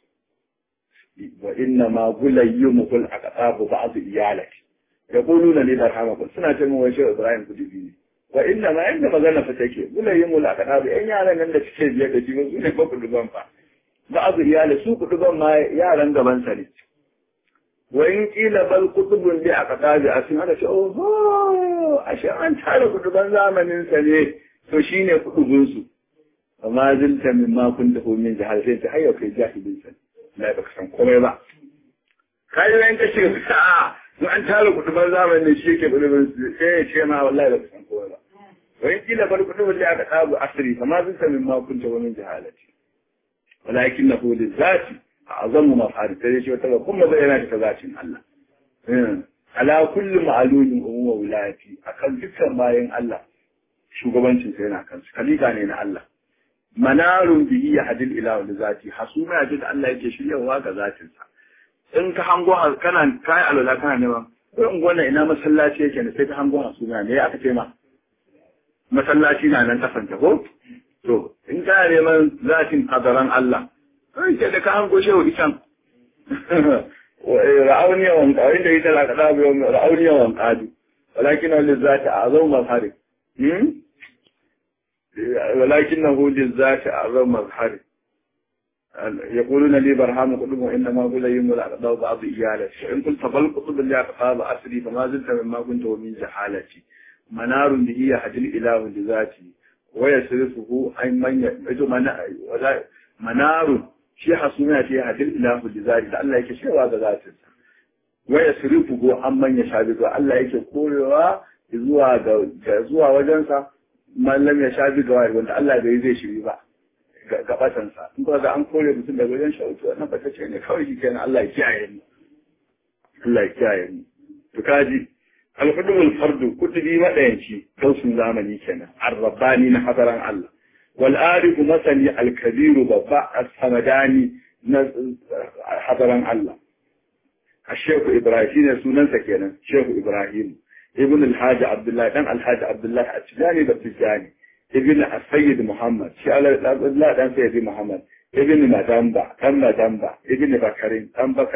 Speaker 1: وإنما غليمه الأقطاب بعض إيالك يقولون لي برحمكم سنة من وجه إبراهيم كتبيني وإنما عند مغانا فتاكي غليمه الأقطاب إن يعلم أن تشكي بيك جيبه سنة بكر دبان فا بعض إيالك سوق دبان ما يعلم دبان سنة وإن قيل بل قطب لأقطاب أسمع هذا شيء أوه أشياء أنت على قطبان زامن سنة فشين قطبنسو وما زلت مما كنت من جهل سنة حيا في جاهل سنة na baka san komai ba kai ne ka shiga sa'a in an tara kudubar zamani shi yake kudubar sai ya ce ma wallahi baka san komai ba wani kila bar kudubar da aka tsabu asiri kama sun sami ma kunta wani jahalati walakin na hudu zati a azamu mafari ta ce wata kuma zai yana ta zatin Allah ala kulli ma'alumin umma wilayati akan dukkan bayan Allah shugabancin sa yana kansu kalika ne na Allah manarun bihi ya hadil ila wani zati hasuma ya da Allah yake shiryawa ga zatinsa in ka hango kana kai alwala kana neman ko in gwana ina masallaci yake ne sai ka hango hasuma ne aka ce ma masallaci na nan kasanta ko to in ka neman zatin hadaran Allah sai ke da ka hango shehu isan ra'auniya wan qawin da ita la kada biyo ra'auniya wan qadu walakin wal zati azam mazhari ولكنه للذات أعظم مظهر يقولون لي برهام قطب وإنما هو ليم الأقضاء بعض إيالتي إن قلت بل قطب اللي أقضاء أسري فما زلت مما كنت ومن جحالتي منار به يحدل إله لذاتي ويصرفه أي من يجو منار shi hasuna ce hadil ilahu li zari da Allah yake cewa ga zatinsa wa yasrifuhu amman yashabihu Allah yake korewa zuwa ga zuwa wajensa mallam ya sha ga wani wanda Allah bai zai shiri ba ga batansa in kuma ga an kore mutum daga wajen shautu wannan bata ce ne kawai shi kenan Allah ya kiyaye ni Allah ya kiyaye ni to kaji al-qudumul fardu kutubi madayanci kausun zamani kenan ar-rabbani na hadaran Allah wal arifu masani al-kabiru babba as-samadani na hadaran Allah الشيخ إبراهيم سنن سكينا شيخ إبراهيم ابن الحاج عبد الله دان الحاج عبد الله التجاني بالتجاني ابن السيد محمد شال الله دان سيد محمد ابن مدنبا دان مدنبا ابن بكرين دان بكر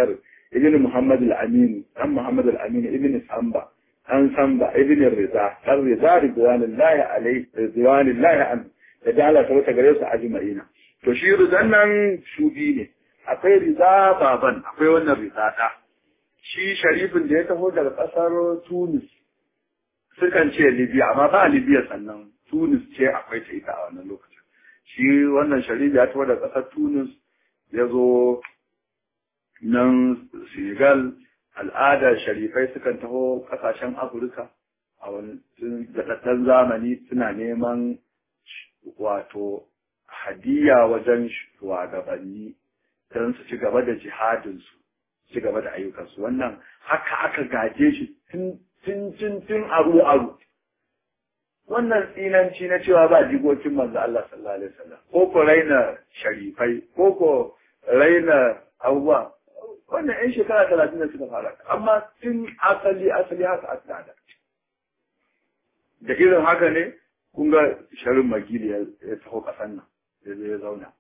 Speaker 1: ibn muhammad al-amin an muhammad al-amin ibn samba an samba ibn rida an rida ridwanullahi alayhi ridwanullahi an da dala ta wata gare su ajma'ina to shi ridan nan shubi ne akwai rida baban akwai wannan rida da shi sharifin da ya taho daga kasar tunis sukan ce libya amma ba libya sannan tunis ce akwai ta ita a wannan lokacin shi wannan sharif ya taho daga kasar tunis ya zo nan senegal al'adar sharifai sukan taho kasashen afirka a wani daɗaɗɗen zamani suna neman wato hadiya wajen shugabanni don su ci gaba da jihadinsu ci gaba da ayyukansu wannan haka aka gaje shi tun tun tun aru aru wannan tsinanci na cewa ba jigocin manzo Allah sallallahu alaihi wasallam ko ko raina sharifai ko ko raina abubuwa wannan yan shekara talatin da suka fara amma tun asali asali haka aka da da irin haka ne kun ga sharin magili ya taho kasan nan ya zo ya zauna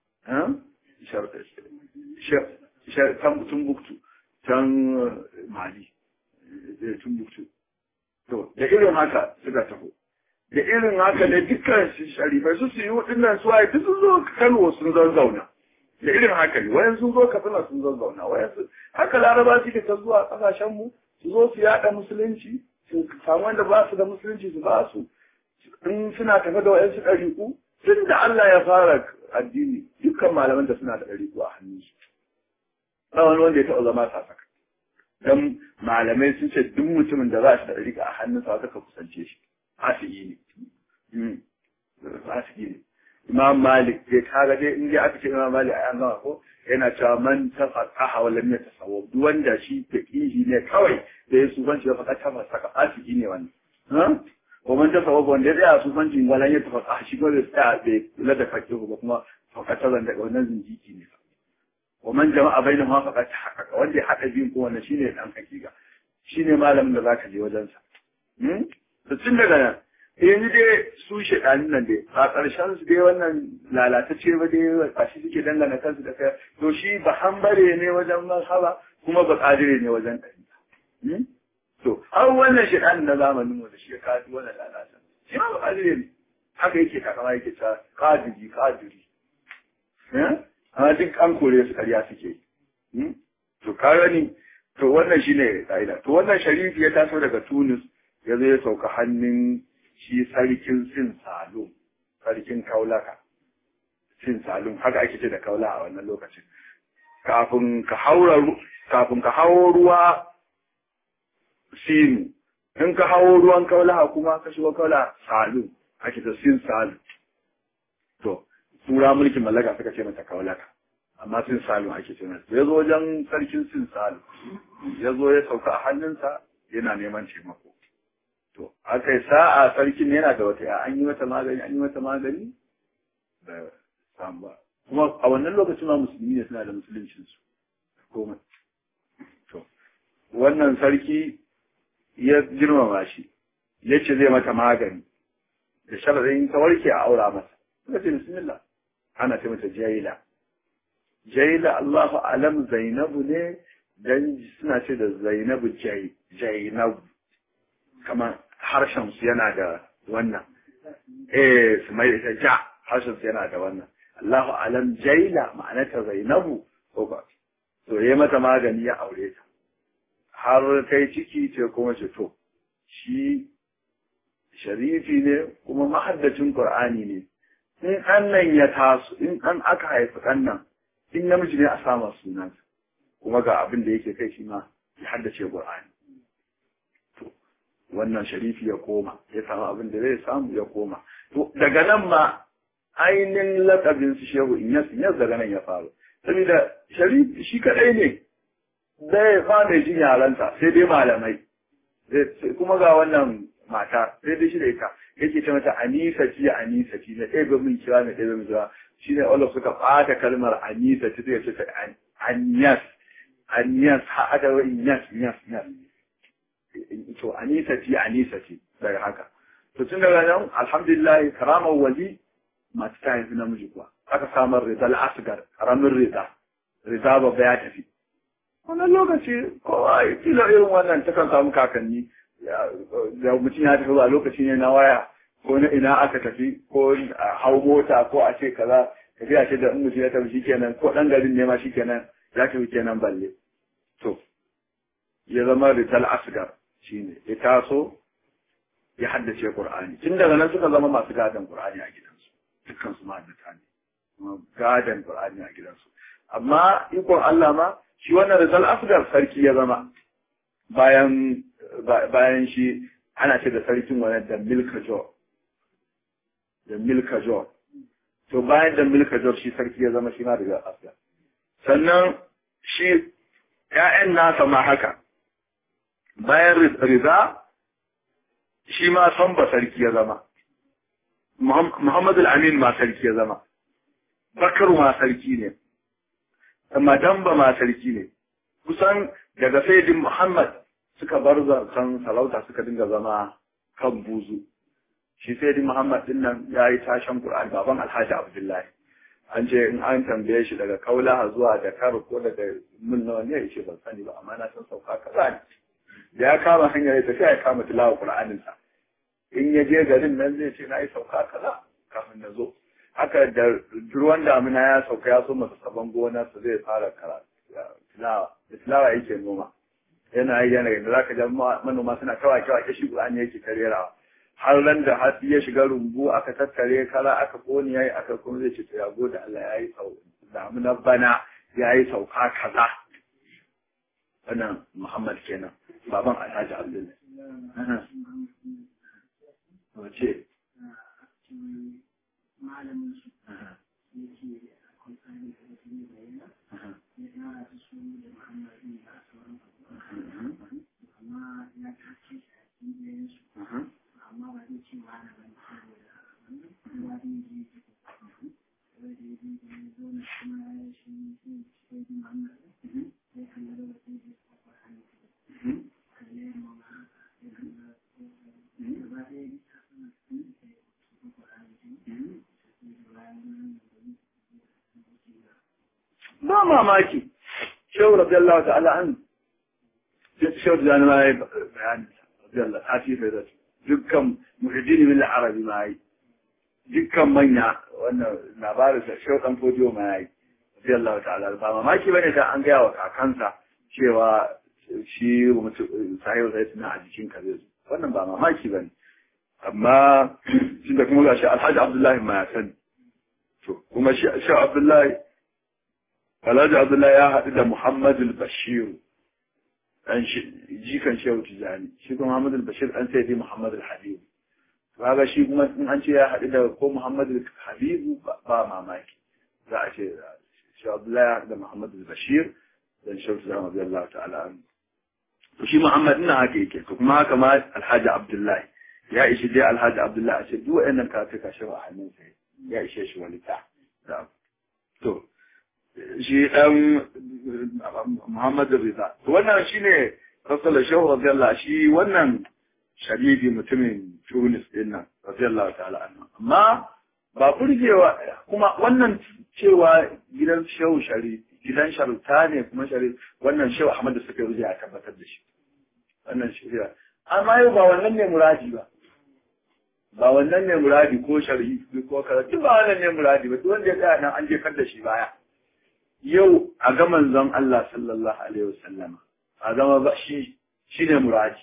Speaker 1: can tumbuktu can mali tumbuktu to da irin haka suka taho da irin haka ne dukkan sharifai su su yi waɗannan su waye duk sun zo kano sun zauna da irin haka ne wayan sun zo katsina sun zauna wayan su haka laraba suke ta zuwa kasashen mu su zo su yada musulunci su samu wanda ba su da musulunci su ba su in suna tafe da wayan su ɗariƙu tun da Allah ya fara addini dukkan malaman da suna da ɗariƙu a hannun su ba wani wanda ya taɓa zama sasaka dan malamai sun ce duk mutumin da za shi da ɗariƙa a hannun sa ka kusance shi fasiki ne fasiki ne imam malik dai kaga dai in dai aka ce imam malik a yan gama ko yana cewa man tafaqaha wa lam yatasawwab duk wanda shi taqihi ne kawai da ya sufanci ya faɗa ta fasaka fasiki ne wannan ha ko man tasawwab wanda ya sufanci wala ya tafaqaha shi ko da tsaya bai kula da fakihu ba kuma fakata zan daga wannan zinjiki ne wa man jama'a bainahuma faqad haqqaqa wanda ya haɗa biyun ko wannan shine dan hakika shine malamin da zaka je wajen sa da tun daga nan yanzu dai su shaɗanin nan dai a ƙarshen su dai wannan lalatacce ba dai a shi suke dangana kansu da kai to shi ba hambare ne wajen mazhaba kuma ba ƙadire ne wajen ɗari to har wannan shaɗanin na zamanin mu da shi ya kaji wannan lalata shi ma ba ƙadire ne haka yake takama yake ta ƙadiri ƙadiri amma duk an kore su ƙarya suke to ka gani to wannan shine ƙa'ida to wannan sharifi ya taso daga Tunis ya zo ya sauka hannun shi sarkin sin salum sarkin kaulaka sin salum haka ake ce da kaula a wannan lokacin kafin ka haura kafin ka hawo ruwa sinu in ka hawo ruwan kaulaha kuma ka shigo kaula salum ake ta sin salum to tura mulkin mallaka suka ce mata kaulaka amma sin salum ake ce mata ya zo wajen sarkin sin salum ya zo ya sauka a hannunsa yana neman taimako To, aka yi sa'a sarkin yana da wata an yi mata magani, an yi mata magani da samu ba. Kuma a wannan lokacin ma musulmi ne suna da musuluncinsu. Komai. To, wannan sarki ya girmama shi, ya ce zai mata magani, da sharaɗin ta warke a aura masa. Suka ce, Bismillah, ana ce mata jaila. Jaila Allahu alam Zainabu ne, dan suna ce da Zainabu Jainabu. Kamar harshen su yana da wannan eh su mai da ja harshen su yana da wannan Allahu alam jaila ma'anata Zainabu ko ba to yayi mata magani ya aure ta har kai ciki ce kuma ce to shi sharifi ne kuma mahaddacin Qur'ani ne in annan ya taso in an aka haifi kannan in namiji ne a sama sunansa kuma ga abin da yake kai shi ma ya haddace Qur'ani wannan sharifi ya koma ya samu abin da zai samu ya koma to daga nan ma ainihin lakabin su shehu inyas inyas daga nan ya faru saboda sharifi shi kadai ne bai fara jin yaransa sai dai malamai kuma ga wannan mata sai dai shi da ita yake ce mata anisa ci anisa ci na ɗaya min kira na ɗaya min kira shi ne Allah suka ɓata kalmar anisa ci zai ce ta anyas anyas ha aka wa inyas inyas inyas to anisati anisati daga haka to tun daga nan alhamdulillah karamar wali masu ta haifi namiji kuwa aka samar rida al'asgar karamin rida rida babba ya tafi wannan lokaci kowa kila irin wannan ta kan samu kakanni da mutum ya tafi zuwa lokaci ne na waya ko na ina aka tafi ko a hau mota ko a ce kaza tafiya ce da in mutum ya tafi shikenan ko dan garin ne ma shikenan ya tafi kenan balle to ya zama rital asgar shine ya taso ya haddace qur'ani tun daga nan suka zama masu gadon qur'ani a gidansu dukkan su mahaddata ne gadon qur'ani a gidansu amma ikon Allah ma shi wannan rital asgar sarki ya zama bayan bayan shi ana ce da sarkin wani da milkajor da milkajor to bayan da milkajor shi sarki ya zama shi ma daga asgar sannan shi ‘ya'yan nasa ma haka bayan riza shi ma son ba sarki ya zama Muhammadu Amin ma sarki ya zama Bakar ma sarki ne Madamba ma sarki ne kusan daga Sayyidin Muhammad suka bar zancen salauta suka dinga zama kan buzu shi Sayyidin Muhammad din nan ya yi tashan Qur'an baban Alhaji Abdullahi an ce in an tambaye shi daga kaulaha zuwa da kar ko daga mun nawa ne yace ban sani ba amma na san sauka kaza ne da ya kama hanyar ya tafi ya kama tilawa Qur'anin sa in ya je garin nan zai ce na yi sauka kaza kafin na zo haka da ruwan damina ya sauka ya so masa saban gona su zai fara karatu tilawa da tilawa yake noma yana yi yana da zaka ga manoma suna kawai kawai kashi Qur'ani yake karerawa har ran da hatsi ya shiga rumbu aka tattare kala aka koni yayi aka kuma zai ce to ya gode Allah yayi sau damina bana yayi sauka kaza wannan Muhammad kenan baban Alhaji Abdullahi wace
Speaker 2: malamin su yake akwai tsarin da yake bayyana ya tara da su da Muhammad ne a sauran amma ya tace a cikin su amma ba zai ce ba na bane saboda kowa zai ji wanda ya ji da ya zo na kuma ya shi zai sai ji Muhammad ya kalla da wasu da kwakwar hannu kalle ma ma ya kalla gaba ɗaya ya ta sana da kwakwar hannu
Speaker 1: ba mamaki shehu radiyallahu ta'ala an shehu da na yi bayani radiyallahu ta fi da dukkan muhajjini min arabi ma yi dukkan manya wannan labarin da shehu dan fodiyo ma yi radiyallahu ta'ala ba mamaki bane da an gaya wa kakansa cewa shi sahibu sai suna a jikin ka zai wannan ba mamaki bane amma shi da kuma gashi alhaji abdullahi ma ya sani to kuma shi abdullahi alhaji abdullahi ya haɗu da muhammadu bashiru ɗan jikan shehu tijani shi kuma muhammadu bashir ɗan sai dai muhammadu habibu kaga shi kuma in an ce ya haɗu da ko muhammadu habibu ba mamaki za a ce shi abdullahi ya haɗu da muhammadu bashir dan shehu tijani radiyallahu ta'ala anhu to shi muhammad ina haka yake to kuma haka ma alhaji abdullahi ya ishi dai alhaji abdullahi a ce duk wa'annan kafika shi a hannunsa ya ishe shi wani ta to shi dan Muhammadu Riza wannan shine Rasulullah Shehu radiyallahu shi wannan sharifi mutumin Tunis din nan radiyallahu ta'ala anhu amma ba burgewa kuma wannan cewa gidan Shehu Sharif gidan Sharuta ne kuma Sharif wannan Shehu Ahmad da suka yi ya tabbatar da shi wannan shari'a amma yau ba wannan ne muradi ba ba wannan ne muradi ko shari'i ko karatu ba wannan ne muradi ba duk wanda ya tsaya nan an jefar da shi baya yau a ga manzon Allah sallallahu alaihi wasallam a zama ba shi shine muradi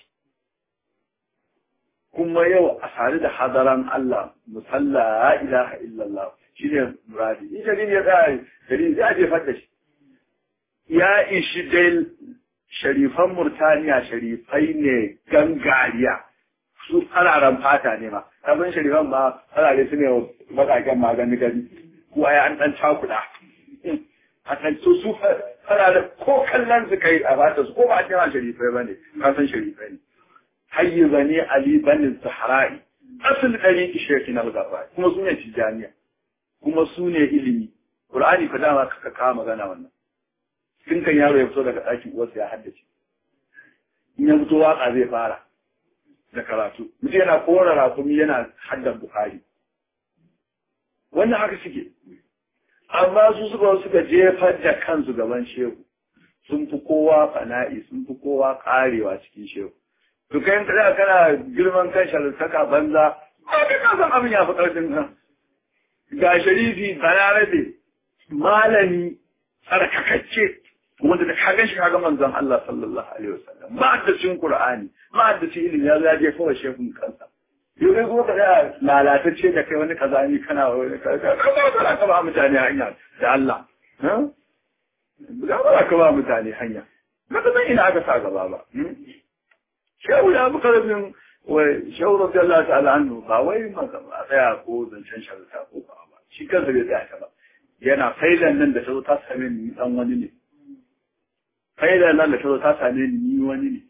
Speaker 1: kuma yau a sare da hadaran Allah musalla la ilaha illallah shine muradi in shari'i ya tsaya shari'i zai jefar da shi ya ishi dai sharifan Murtaniya sharifai ne gangariya su fararen fata ne ma abin sharifan ma farare su ne matakan magani gani kuwa ya an dan cakuda a kan su su farare ko kallon su kai a fata su ko ba a cewa sharifai ba ne ka san sharifai ne hayyi bane ali banin sahara'i asal ɗari ki shirki na gaba kuma su ne tijaniya kuma su ne ilimi qur'ani fa dama ka kawo magana wannan tun kan yaro ya fito daga ɗakin uwarsa ya haddace in ya fito waka zai fara da karatu mutum yana kora rakumi yana haddan bukari wannan haka suke amma su suka suka jefar da kansu gaban shehu sun fi kowa fana'i sun fi kowa karewa cikin shehu to kai kada kana girman kan sharantaka banza ko kai ka san abin ya fi karfin ka ga sharifi balarabe malami tsarkakacce wanda da ka gan shi kaga manzon Allah sallallahu alaihi wasallam ba da cin Qur'ani ba da cin ilimi ya zaje kawai shehun kansa yau dai ko kada lalatacce da kai wani kazani kana wani kaza kaza ka ba mutane hanya da Allah ha ba ka ba mutane hanya ba ka san ina aka sa gaba ba shehu da abu karfin wai shehu radiyallahu ta'ala anhu ba wai maka ba tsaya ko zancen sharata ko ba ba shi kansa bai tsaya ta ba yana failan nan da ta zo ta same ni dan wani ne failan nan da ta zo ta same ni ni wani ne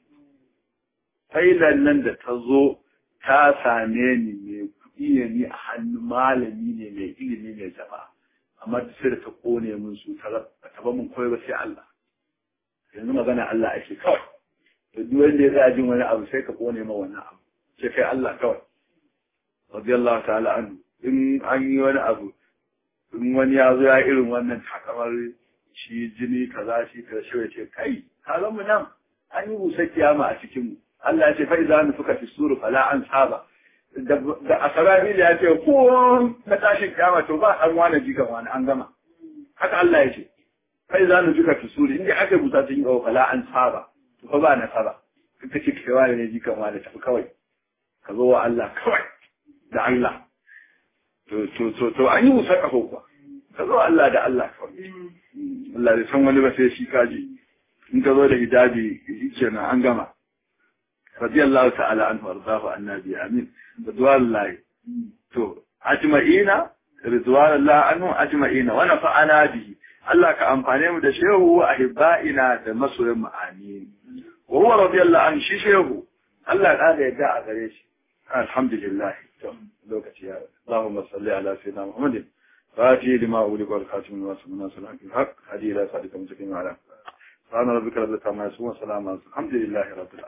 Speaker 1: failan nan da ta zo ta same ni mai kuɗi ne ni a hannun malami ne mai ilimi mai jama'a amma duk sai da ta kone min su ta ba mun koyi ba sai Allah yanzu magana Allah ake kawai to duk wanda ya tsaya jin wani abu sai ka kone ma wannan abu sai kai Allah kawai radiyallahu ta'ala anhu in an yi wani abu in wani ya zo ya irin wannan takamar shi jini kaza shi kaza shi ya ce kai halin mu nan an yi busa kiyama a cikin mu Allah ya ce fa idza nufuka fi suru fala an saba da asarabil ya ce ko na tashin kiyama to ba an wani jika wani an gama haka Allah ya ce fa idza nufuka fi suru inda aka busa cikin gawa fala an saba to fa ba na saba kaka ce kai wani ne jika wani tafi kawai ka zo wa Allah kawai da Allah to to to to an yi busa kafa kuwa ka zo Allah da Allah kawai Allah bai san wani ba sai shi kaji in ka zo da hijabi kenan an gama رضي الله تعالى عنه وارضاه عن النبي امين رضوان الله تو اجمعين رضوان الله عنه اجمعين ونفعنا به الله كأمفاني mu da shehu wa ahibba'ina da masoyan mu amin wa huwa radiyallahu anhu shi shehu Allah ya da yadda a gare shi alhamdulillah to lokaci ya Allahumma salli ala sayyidina Muhammadin فاتي لما أولك والخاتم والسمنا سلام في الحق هدي إلى صادق مستقيم على سبحان ربك رب العزة عما يصفون وسلام على الحمد لله رب العالمين